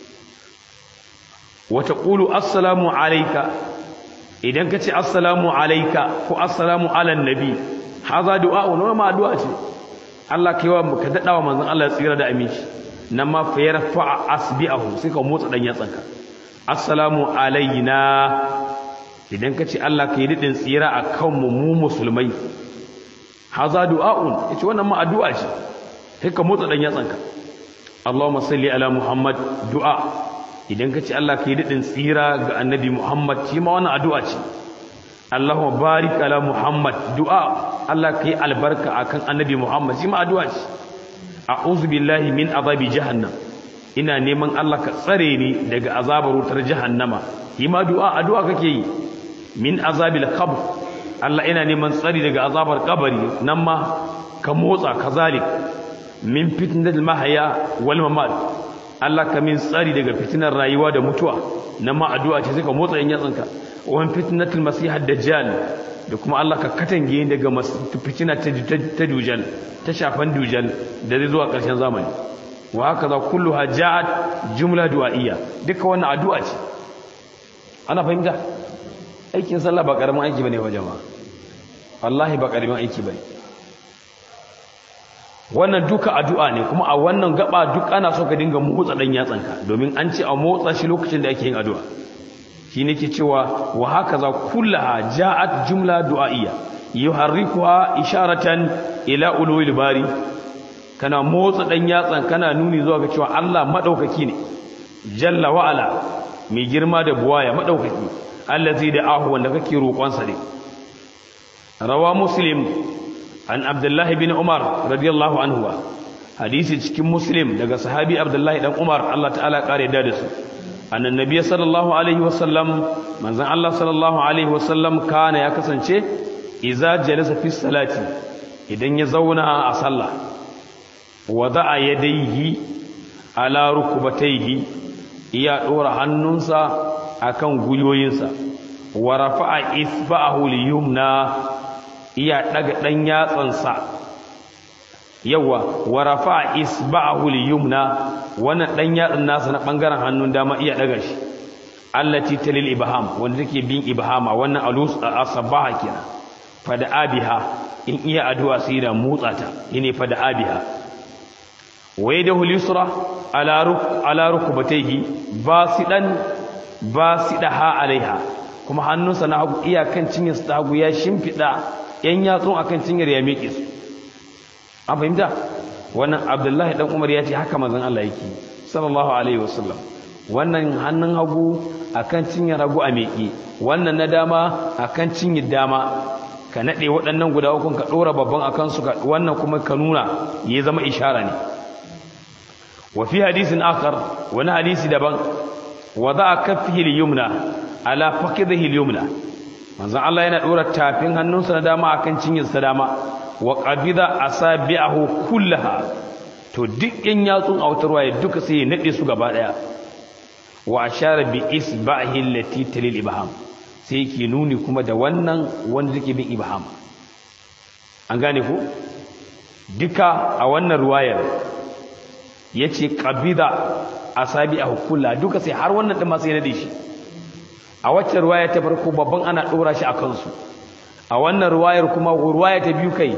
wa taqulu assalamu alayka idan ka ce assalamu alayka ko assalamu ala nabi haza du'a wa ma addu'a ce Allah kai wa ka dadawa manzon Allah tsira da aminci nan ma fa yarfa asbi'ahu sai ka motsa dan yatsanka assalamu alayna idan ka ce Allah kai didin tsira akan mu mu musulmai haza du'a'un yace wannan ma addu'a ce sai ka motsa dan yatsanka Allahumma salli ala Muhammad du'a idan ka ce Allah kai didin tsira ga annabi Muhammad shi ma wannan addu'a ce Allahumma barik ala Muhammad du'a Allah kai albarka akan annabi Muhammad shi ma addu'a ce a'udhu billahi min azabi jahannam ina neman Allah ka tsare ni daga azabar wutar jahannama yi ma du'a addu'a kake yi min azabil qabr Allah ina neman tsari daga azabar kabari nan ma ka motsa kazalik min fitnatil mahya wal mamat Allah ka min tsari daga fitinar rayuwa da mutuwa nan ma addu'a ce sai ka motsa yan yatsanka wa fitnatil masihad dajjal da kuma Allah ka katange daga fitina ta dujal ta shafan dujal da zai zuwa ƙarshen zamani wa haka za kullu hajjat jumla du'a'iyya duka wannan addu'a ce ana fahimta aikin sallah ba karamin aiki bane wa jama'a wallahi ba karamin aiki bane wannan duka addu'a ne kuma a wannan gaba duk ana so ka dinga motsa dan yatsanka domin an ce a motsa shi lokacin da ake yin addu'a shi ne ke cewa wa haka za kullaha ja'at jumla du'a'iyya yuharrikuha isharatan ila ulul bari kana motsa dan yatsan kana nuni zuwa ga cewa Allah madaukaki ne jalla wa ala mai girma da buwaya madaukaki allazi da ahu wanda kake roƙon sa ne rawa muslim an abdullah bin umar radiyallahu anhu hadisi cikin muslim daga sahabi abdullah dan umar Allah ta'ala kare da su أن النبي صلى الله عليه وسلم من زن الله صلى الله عليه وسلم كان يكسنشي إذا جلس في الصلاة إذن يزونا أصلى وضع يديه على ركبتيه iya ɗora hannunsa a kan gwiwoyinsa wa rafa'a isba'ahu liyumna iya ɗaga ɗan yatsansa yawa wa rafa'a isba'ahu liyumna wannan dan yatsin nasa na bangaren hannun dama iya daga shi allati talil ibham wanda take bin ibhama wannan alus asabaha kenan fada abiha in iya addu'a sai da motsa ta yene fada abiha waye da hulisra ala ruk ala rukbatayhi basidan basidaha alaiha kuma hannunsa na hagu iyakan cinyar sa hagu ya shimfida yan yatsun akan cinyar ya miƙe su an fahimta wannan abdullahi dan umar ya ce haka manzon Allah yake sallallahu alaihi wasallam wannan hannun hagu akan cinyar hagu a miƙe wannan na dama akan cinyar dama ka nade waɗannan guda uku ka dora babban akan su wannan kuma ka nuna ya zama ishara ne wa fi hadisin akhar wani hadisi daban wada'a kaffihi al-yumna ala fakidhihi al-yumna manzon Allah yana dora tafin hannunsa na dama akan cinyarsa dama wa qabida asabi'ahu kullaha to duk in yatsun autarwa ya duka sai ya nade su gaba daya wa ashara bi isbahi allati talil ibham sai yake nuni kuma da wannan wanda take bin ibham an gane ku duka a wannan ruwayar yace qabida asabi'ahu kullaha duka sai har wannan din ma sai ya nade shi a wacce ruwaya ta farko babban ana dora shi a kansu a wannan ruwayar kuma ruwaya ta biyu kai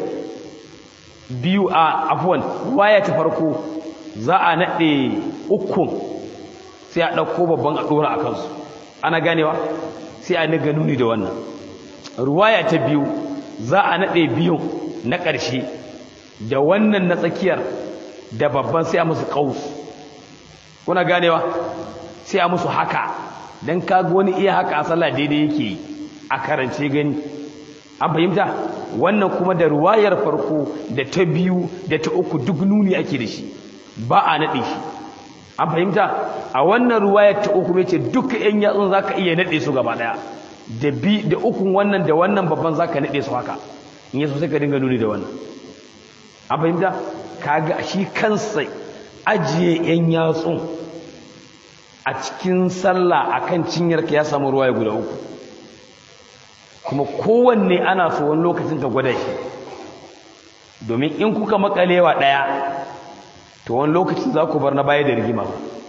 biyu a afwan ruwaya ta farko za a naɗe ukun sai a ɗauko babban a ɗora a kansu ana ganewa sai a niga nuni da wannan ruwaya ta biyu za a naɗe biyun na ƙarshe da wannan na tsakiyar da babban sai a musu ƙaus kuna ganewa sai a musu haka don kaga wani iya haka a sallah daidai yake a karance gani an fahimta wannan kuma da ruwayar farko da ta biyu da ta uku duk nuni ake da shi ba a naɗe shi an fahimta a wannan ruwayar ta uku mai ce duka yan yatsun za ka iya naɗe su gaba ɗaya da bi da ukun wannan da wannan babban za ka naɗe su haka in yi sai ka dinga nuni da wannan an fahimta kaga shi kansa ajiye yan yatsun a cikin sallah akan cinyarka ya samu ruwaya guda uku kuma kowanne ana so wani lokacin ka gwada shi domin in kuka makalewa ɗaya to wani lokacin za ku bar na baya da rigima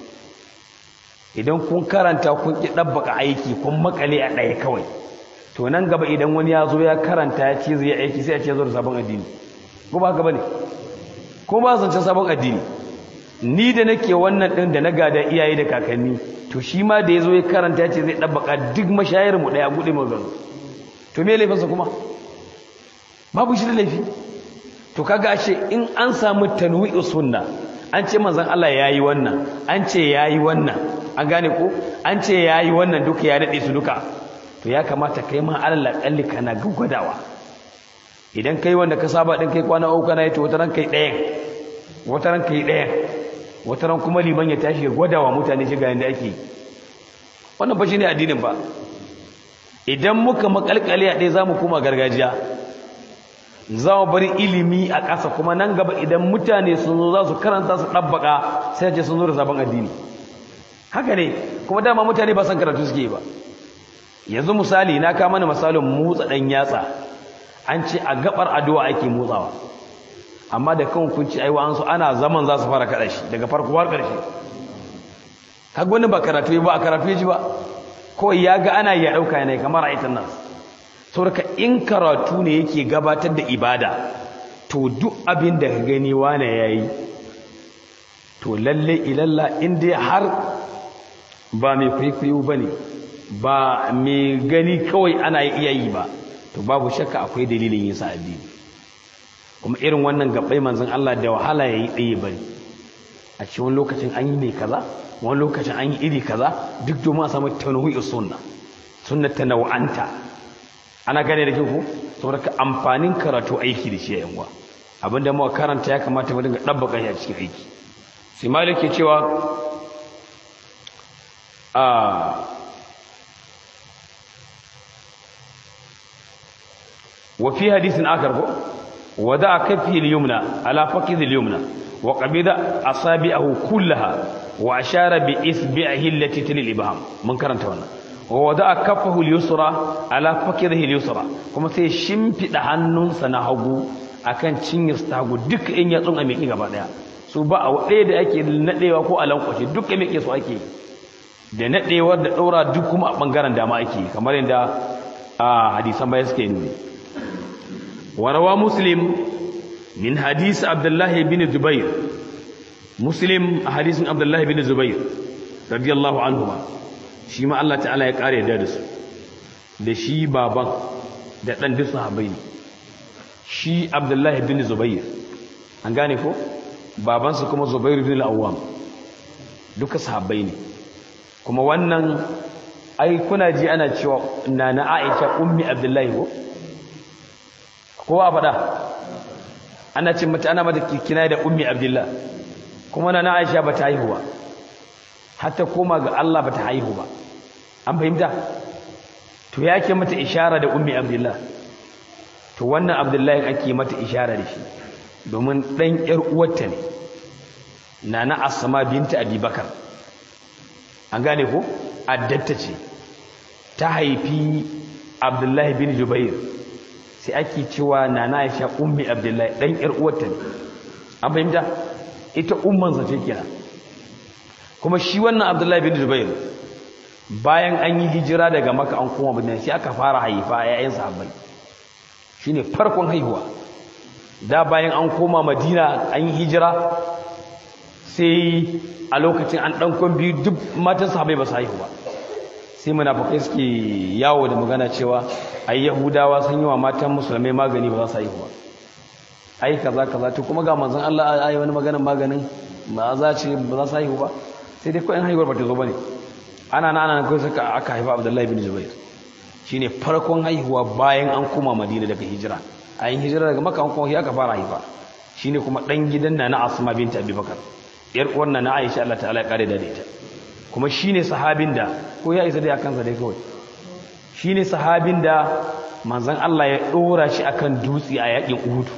idan kun karanta kun ƙi ɗabbaka aiki kun makale a ɗaya kawai to nan gaba idan wani ya zo ya karanta ya ce zai aiki sai ya ce zo da sabon addini ko ba haka ba ne ko ba zancen sabon addini ni da nake wannan ɗin da na gada iyaye da kakanni to shi ma da ya zo ya karanta ya ce zai ɗabbaka duk mashayar mu ɗaya buɗe mu gano to me laifinsa kuma babu shi da laifi to kaga ashe in an samu tanwi'u sunna an ce manzon Allah yayi wannan an ce yayi wannan an gane ko an ce yayi wannan duka ya dade su duka to ya kamata kai ma alal kalli kana gwadawa idan kai wanda ka saba din kai kwana uku kana yi to wataran kai ɗayan wataran kai ɗayan wataran kuma liman ya tashi ya gwadawa mutane shi ga yanda ake wannan ba shine addinin ba idan muka makalkale a ɗaya za mu koma gargajiya za mu bari ilimi a ƙasa kuma nan gaba idan mutane sun zo za su karanta su ɗabbaƙa sai ce sun zo da sabon addini haka ne kuma dama mutane ba san karatu suke ba yanzu misali na kama mana misalin motsa ɗan yatsa an ce a gabar addu'a ake motsawa amma da kan kun ci aiwa an so ana zaman za su fara kaɗa shi daga farko har ƙarshe kaga wani ba karatu ba a karatu ya ji ba kawai ya ga ana ya ɗauka yanayi kamar a ita nan sauraka in karatu ne yake gabatar da ibada to duk abin da ka gani wane ya yi to lalle ilalla inda har ba mai kwaikwayo ba ne ba mai gani kawai ana iya yi ba to babu shakka akwai dalilin yin sa addini kuma irin wannan gabbai manzon Allah da wahala ya yi ɗaya bari a cikin lokacin an yi mai kaza wani lokacin an yi iri kaza duk domin a samu tanwi'u sunna sunna tanawanta ana gane da kinku saboda ka amfanin karatu aiki da shi ya yanwa abinda muka karanta ya kamata mu dinga dabbaka shi a cikin aiki sai malik ke cewa a wa fi hadithin akar ko wada kafi al-yumna ala faqiz al-yumna wa qabida asabi'ahu kullaha wa ashara bi isbi'ihi allati tilil ibham mun karanta wannan wa wada kaffahu al-yusra ala fakirihi al-yusra kuma sai shimfida hannunsa na hagu akan cinyar ta hagu duk in ya tsunga miki gaba daya su ba a ɗaya da ake nadewa ko a lankwashe duk ya miki su ake da nadewar da daura duk kuma a bangaren dama ake kamar yadda a hadisan baya suke nuni warawa muslim min hadis abdullahi bin zubair muslim a hadisin abdullahi bin zubair radiyallahu anhu shi ma Allah ta'ala ya kare da su da shi baban da ɗan duk sahabbai ne shi abdullahi bin zubair an gane ko babansa kuma zubair bin al'awwam duka sahabbai ne kuma wannan ai kuna ji ana cewa na na aisha ummi abdullahi ko kowa faɗa ana ce mata ana mata kina da ummi abdullahi kuma na na aisha ba ta haihu ba hatta koma ga Allah ba ta haihu ba an fahimta to ya ke mata ishara da ummi abdullahi to wannan abdullahi ake mata ishara da shi domin ɗan ‘yar uwarta ne na na asama binta abubakar an gane ko addatta ce ta haifi abdullahi bin jubair sai ake cewa na na aisha ummi abdullahi ɗan ‘yar uwarta ne an fahimta ita ummansa ce kira kuma shi wannan abdullahi bin jubair bayan an yi hijira daga maka an koma madina sai aka fara haifa yayin sahabbai shine farkon haihuwa da bayan an koma madina an yi hijira sai a lokacin an ɗankon biyu duk matan sahabai ba su haihu ba sai munafukai suke yawo da magana cewa ai yahudawa sun yi wa matan musulmai magani ba za su haihu ba ai kaza kaza to kuma ga manzon Allah ai wani maganin maganin ba za ce ba za su haihu ba sai dai kawai haihuwar ba ta zo bane ana na ana kawai suka aka haifa Abdullahi bin Zubair shine farkon haihuwa bayan an koma Madina daga hijira a yin hijira daga Makka an koma aka fara haifa shine kuma dan gidan na na Asma binti Abubakar yar uwar na Aisha Allah ta'ala ya kare da ita kuma shine sahabin da ko ya isa dai akan sa dai kawai shine sahabin da manzon Allah ya dora shi akan dutse a yakin Uhud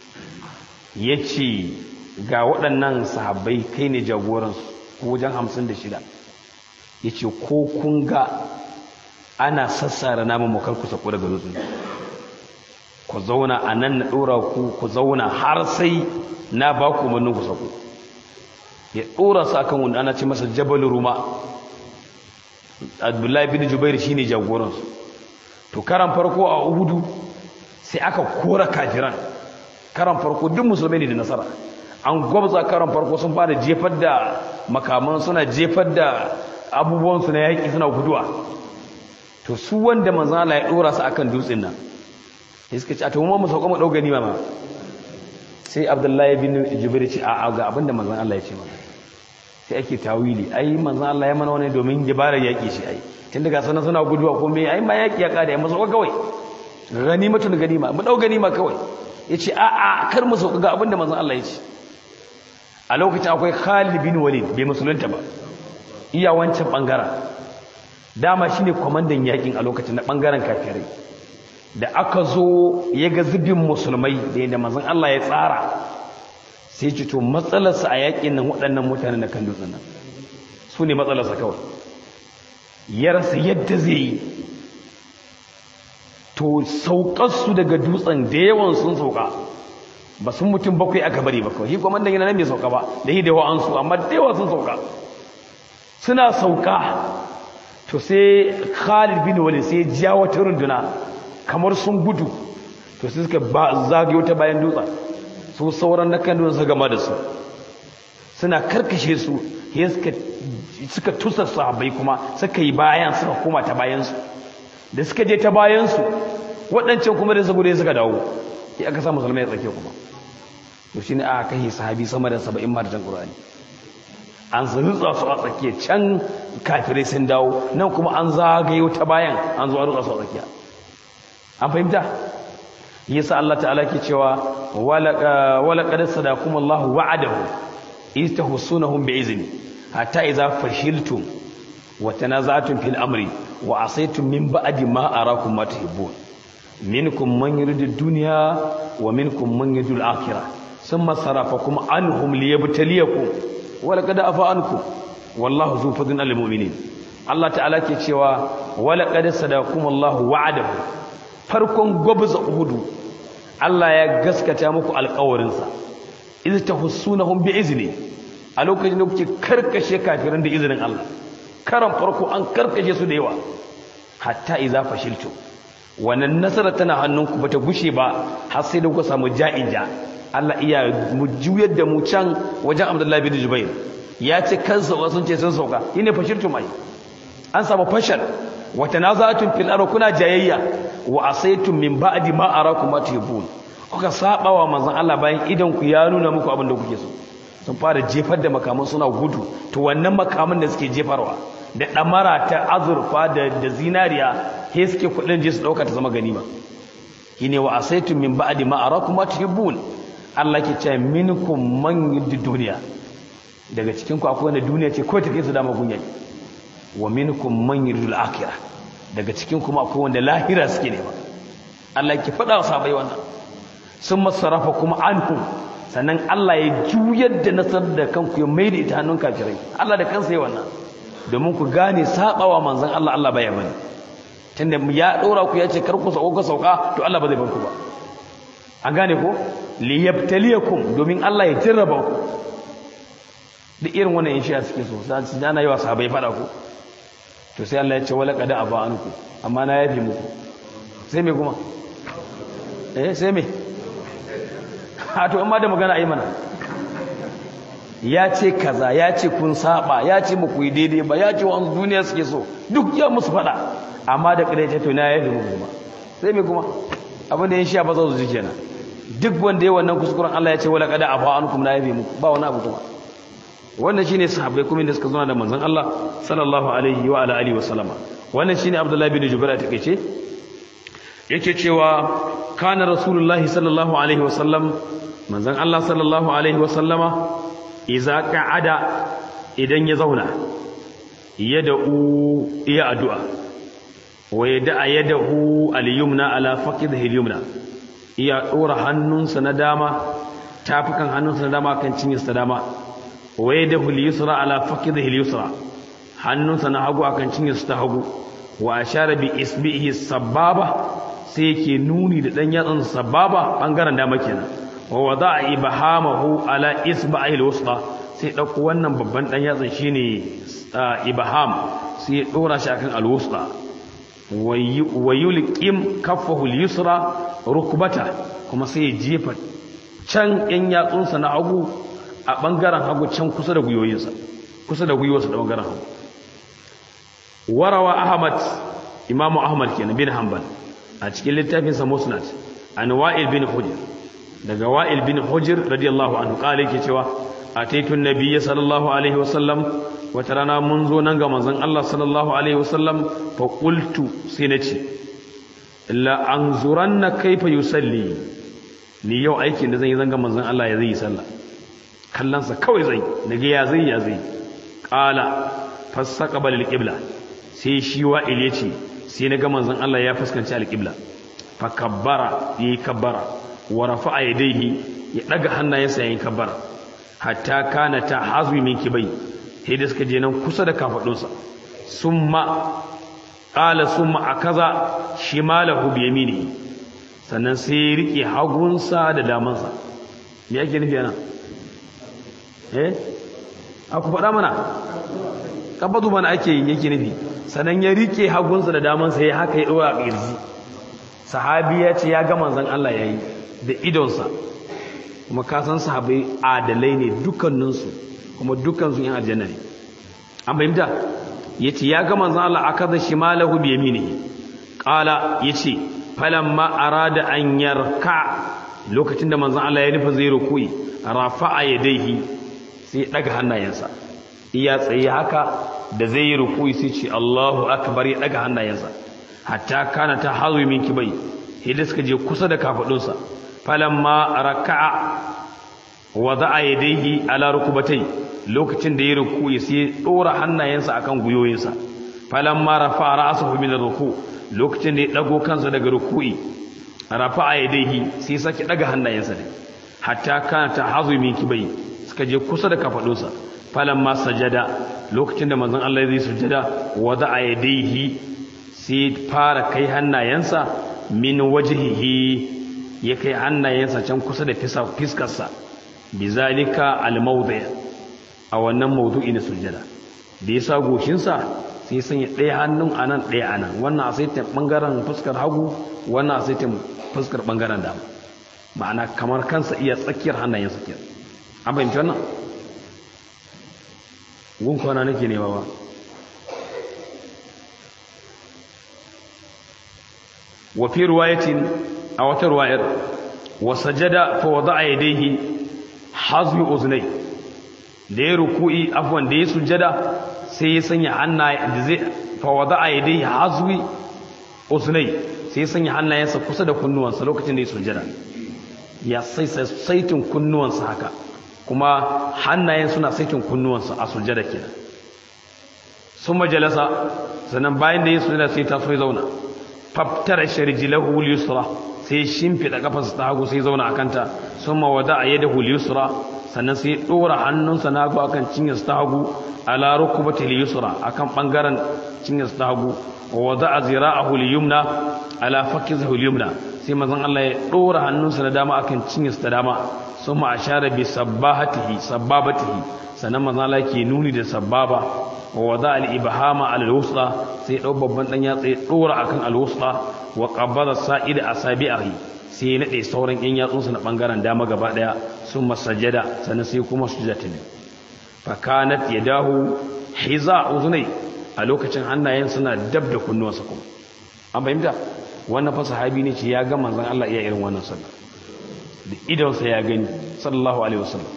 yace ga waɗannan sahabbai kai ne jagoransu ko wajen 56 yace ko kun ga ana sassara namun mu karku sako daga dutsen ku zauna a nan na ɗora ku ku zauna har sai na ba ku umarnin ku sako ya ɗora su akan wanda ana ce masa jabal ruma abdullahi bin jubair shine jagoransu to karan farko a uhudu sai aka kora kafiran karan farko duk musulmai ne da nasara an gwabza karan farko sun fara jefar da makaman suna jefar da abubuwansu na yaƙi suna guduwa to su wanda manzan Allah ya dora su akan dutsen nan sai suka ce a to mu mu sauka mu dau ganima ma sai Abdullahi bin Jubair ce a ga abinda manzan Allah ya ce mana sai ake tawili ai manzan Allah ya mana wani domin gibarar yaki shi ai tun daga sanan suna guduwa ko me ai ma yaki ya kada ya mu sauka kawai ganimatun ganima mu dau ganima kawai yace a a kar mu sauka ga abinda manzan Allah ya ce a lokacin akwai Khalid bin Walid bai musulunta ba iya wancan bangaren dama shine kwamandan yakin a lokacin na bangaren kafirai da aka zo ya ga zubin musulmai da yadda manzon Allah ya tsara sai ce to matsalarsa a yakin nan waɗannan mutanen da kan dutsen nan su ne matsalarsa kawai ya rasa yadda zai yi to saukarsu daga dutsen da yawan sun sauka ba sun mutum bakwai aka bari ba kawai shi kwamandan yana nan bai sauka ba da yi da wa'ansu amma da yawa sun sauka suna sauka to sai Khalid bin Walid sai ja wata runduna kamar sun gudu to sai suka ba zagayo ta bayan dutsa su sauran na kan su gama da su suna karkashe su sai suka suka tusa sahabbai kuma suka yi bayan suka koma ta bayan su da suka je ta bayan su waɗancan kuma da saboda suka dawo sai aka sa musulmai ya tsake kuma to shine aka kai sahabi sama da 70 marjan Qur'ani an rutsa su a tsakiya can kafirai sun dawo nan kuma an zagayo ta bayan an zo a rutsa su a tsakiya an fahimta yasa Allah ta'ala ke cewa wala qad sadakum Allah wa'adahu iz tahsunahum bi'izni hatta idza fashiltum wa tanaza'tum fil amri wa asaytum min ba'di ma arakum ma tuhibbun minkum man yuridu ad-dunya wa minkum man yuridu al-akhirah thumma sarafakum anhum liyabtaliyakum wala kada afa anku wallahu zu fadlin alil mu'minin Allah ta'ala ke cewa wala qad sadakum Allahu wa'adahu farkon gobza uhudu Allah ya gaskata muku alƙawarin sa idh tahussunahum bi'izni a lokacin da kuke karkashe kafiran da izinin Allah karan farko an karkashe su da yawa hatta idza fashiltum wannan nasara tana hannunku bata gushe ba har sai da ku samu ja'ija Allah iya mu juyar da mu can wajen Abdullahi bin Jubair ya ce kansa sun ce sun sauka shine fashirtum ai an samu fashal wa tanaza'tum fil ardi kuna jayayya wa asaytum min ba'di ma arakum ma tuhibun kuka saba wa manzon Allah bayan idan ku ya nuna muku abin da kuke so sun fara jefar da makaman suna gudu to wannan makaman da suke jefarwa da damara ta azurfa da da zinariya he suke kudin je su dauka ta zama ganima shine wa asaytum min ba'di ma arakum ma tuhibun Allah ke ce minkum man yuddi duniya daga cikin ku akwai wanda duniya ce ko take su dama gunya wa minkum man yuridul akhirah daga cikin kuma akwai wanda lahira suke nema Allah ke faɗa wa sahabbai wannan sun masarafa kuma anhu sannan Allah ya juyar da nasar da kanku ya maida ita hannun kafirai Allah da kansa ya wannan domin ku gane sabawa manzon Allah Allah baya bane tunda ya dora ku ya ce kar ku sauka ku sauka to Allah ba zai bar ku ba an gane ko liyabtaliyakum domin Allah ya jarraba ku duk irin wannan in shi'a suke so za su dana yi wa sahabai fada ku to sai Allah ya ce wala qad aba anku amma na yafi muku sai me kuma eh sai me ha to amma da magana ayi mana ya ce kaza ya ce kun saba ya ce muku yi daidai ba ya ce wa duniya suke so duk ya musu fada amma da kare ce to na yafi muku kuma sai me kuma abin da yin shi'a ba za su ji kenan duk wanda ya wannan kuskuren Allah ya ce wala qad aba ankum na yafi muku ba wani abu kuma wannan shine sahabbai kuma da suka zo da manzon Allah sallallahu alaihi wa ala alihi wa sallama wannan shine Abdullah bin Jubair a takeice yake cewa kana rasulullahi sallallahu alaihi wa sallam manzon Allah sallallahu alaihi wa sallama idza qa'ada idan ya zauna yad'u iya addu'a wa yad'a yadahu al-yumna ala faqidhi al-yumna iya dora hannunsa na dama tafukan hannunsa na dama kan cinyarsa dama waye da hulisra ala fakidhi al-yusra hannunsa na hagu akan cinyarsa ta hagu wa ashara bi isbihi sababa sai yake nuni da dan yatsan sababa bangaren dama kenan wa wada'a ibhamahu ala isbahi al-wusta sai dauko wannan babban dan yatsan shine ibham sai ya dora shi akan al-wusta wa yulqim kaffahu al-yusra rukbata kuma sai ya jefa can yan yatsunsa na hagu a ɓangaren hagu can kusa da gwiwoyinsa kusa da gwiwarsa da ɓangaren hagu warawa ahmad imamu ahmad kenan bin hanbal a cikin littafinsa musnad an wa'il bin hujr daga wa'il bin hujr radiyallahu anhu kale yake cewa ataitu nabiyya sallallahu alaihi wasallam wata rana mun zo nan ga manzon Allah sallallahu alaihi wasallam fa qultu sai nace la anzuranna kaifa yusalli ni yau aikin da zan yi zanga manzon Allah ya zai yi sallah kallansa kawai zai daga ya zai ya zai ƙala fassaka balil ƙibla sai shi wa'il ya ce sai na ga manzon Allah ya fuskanci alƙibla fa kabbara ya yi kabbara wa rafa'a yadayhi ya ɗaga hannayensa ya yi kabbara hatta kana ta hazwi min kibai sai da suka je nan kusa da kafaɗunsa summa ƙala summa a kaza shimalahu bi yaminihi sannan sai ya riƙe hagunsa da damansa me yake nufi ana eh aku faɗa mana kabatu mana ake yake nufi sannan ya rike hagunsa da damansa ya haka ya ɗora a ƙirji sahabi ya ce ya ga manzon Allah ya yi da idonsa kuma ka san sahabai adalai ne dukkaninsu kuma dukkansu yin aljanna ne an fahimta ya ce ya ga manzon Allah a kaza shi malahu bi yaminihi ƙala ya ce falamma arada an yarka lokacin da manzon Allah ya nufa zai rukuyi rafa'a yadaihi sai ya daga hannayensa iya tsaye haka da zai yi rukuyi sai ce Allahu akbar ya daga hannayensa hatta kana ta hazu min kibai hidda suka je kusa da kafadunsa falamma raka'a wada'a yadayhi ala rukubatai lokacin da ya rukuyi sai ya dora hannayensa akan guyoyinsa falamma rafa'a ra'sahu min ruku lokacin da ya dago kansa daga rukuyi rafa'a yadayhi sai sake daga hannayensa ne hatta kana ta hazu min kibai suka je kusa da kafadunsa falamma sajada lokacin da manzon Allah zai sujada wada'a yadayhi sai fara kai hannayensa min wajhihi ya kai hannayensa can kusa da fiskarsa bizalika almawdi a wannan mawdu'i na sujada da yasa goshinsa sai sanya ɗaya hannun a nan ɗaya a nan wannan a saitin ɓangaren fuskar hagu wannan a saitin fuskar ɓangaren dama ma'ana kamar kansa iya tsakiyar hannayen tsakiyar an fahimci wannan gun kwana nake nema ba wa fi ruwayatin a wata ruwayar wa sajada fa wada'a yadayhi hazmi uznai da ya ruku'i afwan da ya sujada sai ya sanya hannaye da zai fa wada'a yadayhi hazmi uznai sai ya sanya hannayensa kusa da kunnuwansa lokacin da ya sujada ya sai saitin kunnuwansa haka kuma hannayen suna saitin kunnuwansa a sujada kenan sun majalasa sannan bayan da ya sujada sai ta so ya zauna faftara sharjilahu yusra sai shimfida kafarsa ta hagu sai zauna akanta summa wada yadahu yusra sannan sai dora hannunsa na hagu akan cinyarsa ta hagu ala rukbatil yusra akan bangaren cinyarsa ta hagu wa wada zira'ahu al-yumna ala fakizihi al-yumna sai manzon Allah ya dora hannunsa na dama akan cinyarsa ta dama summa ashara bi sabbahatihi sabbabatihi sannan manzon Allah ke nuni da sabbaba wa wada al-ibhama ala al-wusta sai dau babban dan yatsa ya dora akan al-wusta wa qabada sa'id asabi'ahi sai ya nade sauran yan yatsunsa na bangaren dama gaba daya sun masajada sannan sai kuma sujada ta ne fa kanat yadahu hiza uzunai a lokacin hannayen suna dab da kunnuwansa kuma an fahimta wannan fa sahabi ne ce ya ga manzon Allah iya irin wannan sallah da idonsa ya gani sallallahu alaihi wasallam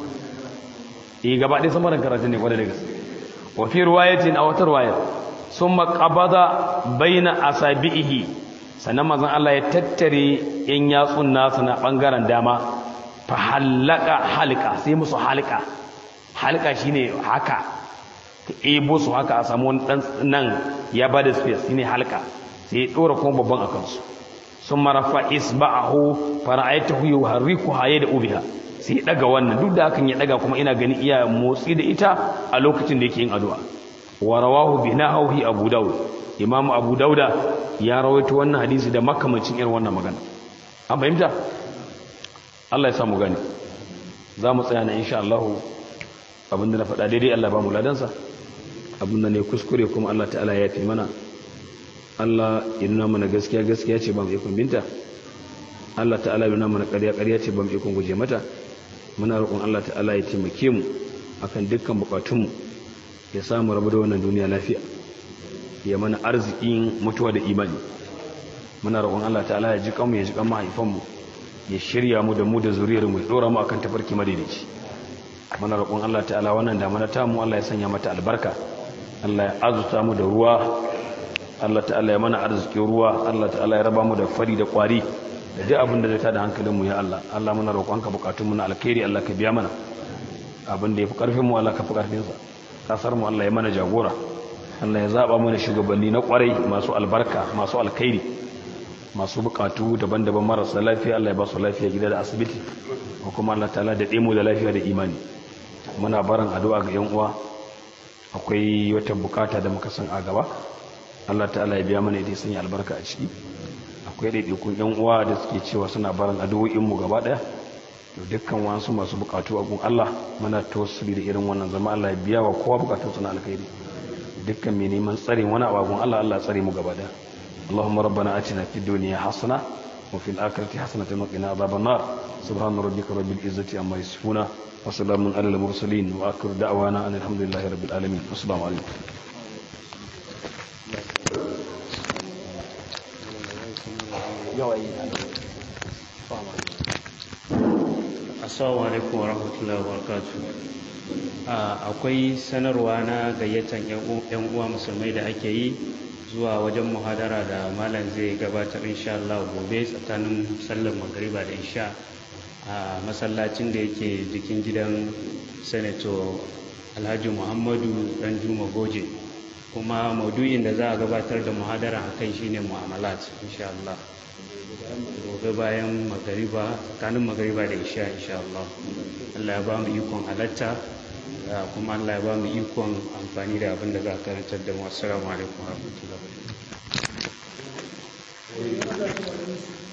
eh gaba ɗaya samarin karatu ne kwarai da gaske wa fi riwayatin aw wata riwaya summa qabada baina asabihi sannan manzon Allah ya tattare yan yatsun nasa na bangaren dama fa halaka halqa sai musu halqa halqa shine haka ka ebo su haka a samu wani dan nan ya bada space shine halqa sai ya dora kuma babban akan su summa rafa isba'ahu fara'aytahu yuharriku hayda ubiha sai ya daga wannan duk da hakan ya daga kuma ina gani iya motsi da ita a lokacin da yake yin addu'a wa rawahu bi nahwi abu daud imam abu dauda ya rawaito wannan hadisi da makamancin irin wannan magana an fahimta Allah ya samu gani za mu tsaya na insha Allah abinda na faɗa daidai Allah ba mu ladansa abinda ne kuskure kuma Allah ta'ala ya fi mana Allah ya nuna mana gaskiya gaskiya ce ba mu ikon binta Allah ta'ala ya nuna mana ƙarya ƙarya ce ba mu ikon guje mata muna roƙon Allah ta'ala ya taimake mu akan dukkan bukatunmu ya samu rabu da wannan duniya lafiya ya mana arzikin mutuwa da imani muna roƙon Allah ta'ala ya ji kanmu ya ji kan mahaifanmu ya shirya mu da mu da zuriyar mu ya dora mu akan tafarki madaidaici muna roƙon Allah ta'ala wannan damana ta mu Allah ya sanya mata albarka Allah ya azuta mu da ruwa Allah ta'ala ya mana arzikin ruwa Allah ta'ala ya raba mu da fari da kwari da duk abin da zai tada hankalin mu ya Allah Allah muna roƙonka bukatun mu na alkhairi Allah ka biya mana abin da yafi karfin mu Allah ka fi karfin sa kasar mu Allah ya mana jagora Allah ya zaba mana shugabanni na kwarai masu albarka masu alkhairi masu bukatu daban-daban marasa lafiya Allah ya ba su lafiya gida da asibiti ko kuma Allah ta'ala da mu da lafiya da imani muna barin addu'a ga yan uwa akwai wata bukata da muka san a gaba Allah ta'ala ya biya mana idan sun yi albarka a ciki akwai ɗaiɗaikun yan uwa da suke cewa suna barin addu'o'in mu gaba ɗaya to dukkan wasu masu bukatu a gun Allah muna tawassuli da irin wannan zama Allah ya biya wa kowa bukatun na alkhairi dukkan mai neman tsare wani a gun Allah Allah tsare mu gaba ɗaya اللهم ربنا اتنا في الدنيا حسنه وفي الاخره حسنه وقنا عذاب النار سبحان ربك رب العزه عما يصفون وسلام على المرسلين واخر دعوانا ان الحمد لله رب العالمين والسلام عليكم assalamu alaikum wa rahmatullahi wa barakatuh akwai sanarwa na gayyatan yan uwa musulmai da ake yi zuwa wajen muhadara da malam zai gabatar insha Allah gobe tsakanin sallar magariba da isha a masallacin da yake jikin gidan senator alhaji muhammadu dan juma goje kuma maudu'in da za a gabatar da muhadara a kai shine mu'amalat insha Allah gobe bayan magariba tsakanin magariba da isha insha Allah Allah ya ba mu ikon halatta kuma Allah ya ba mu ikon amfani da abin da za a karantar da mu assalamu alaikum warahmatullahi wabarakatuh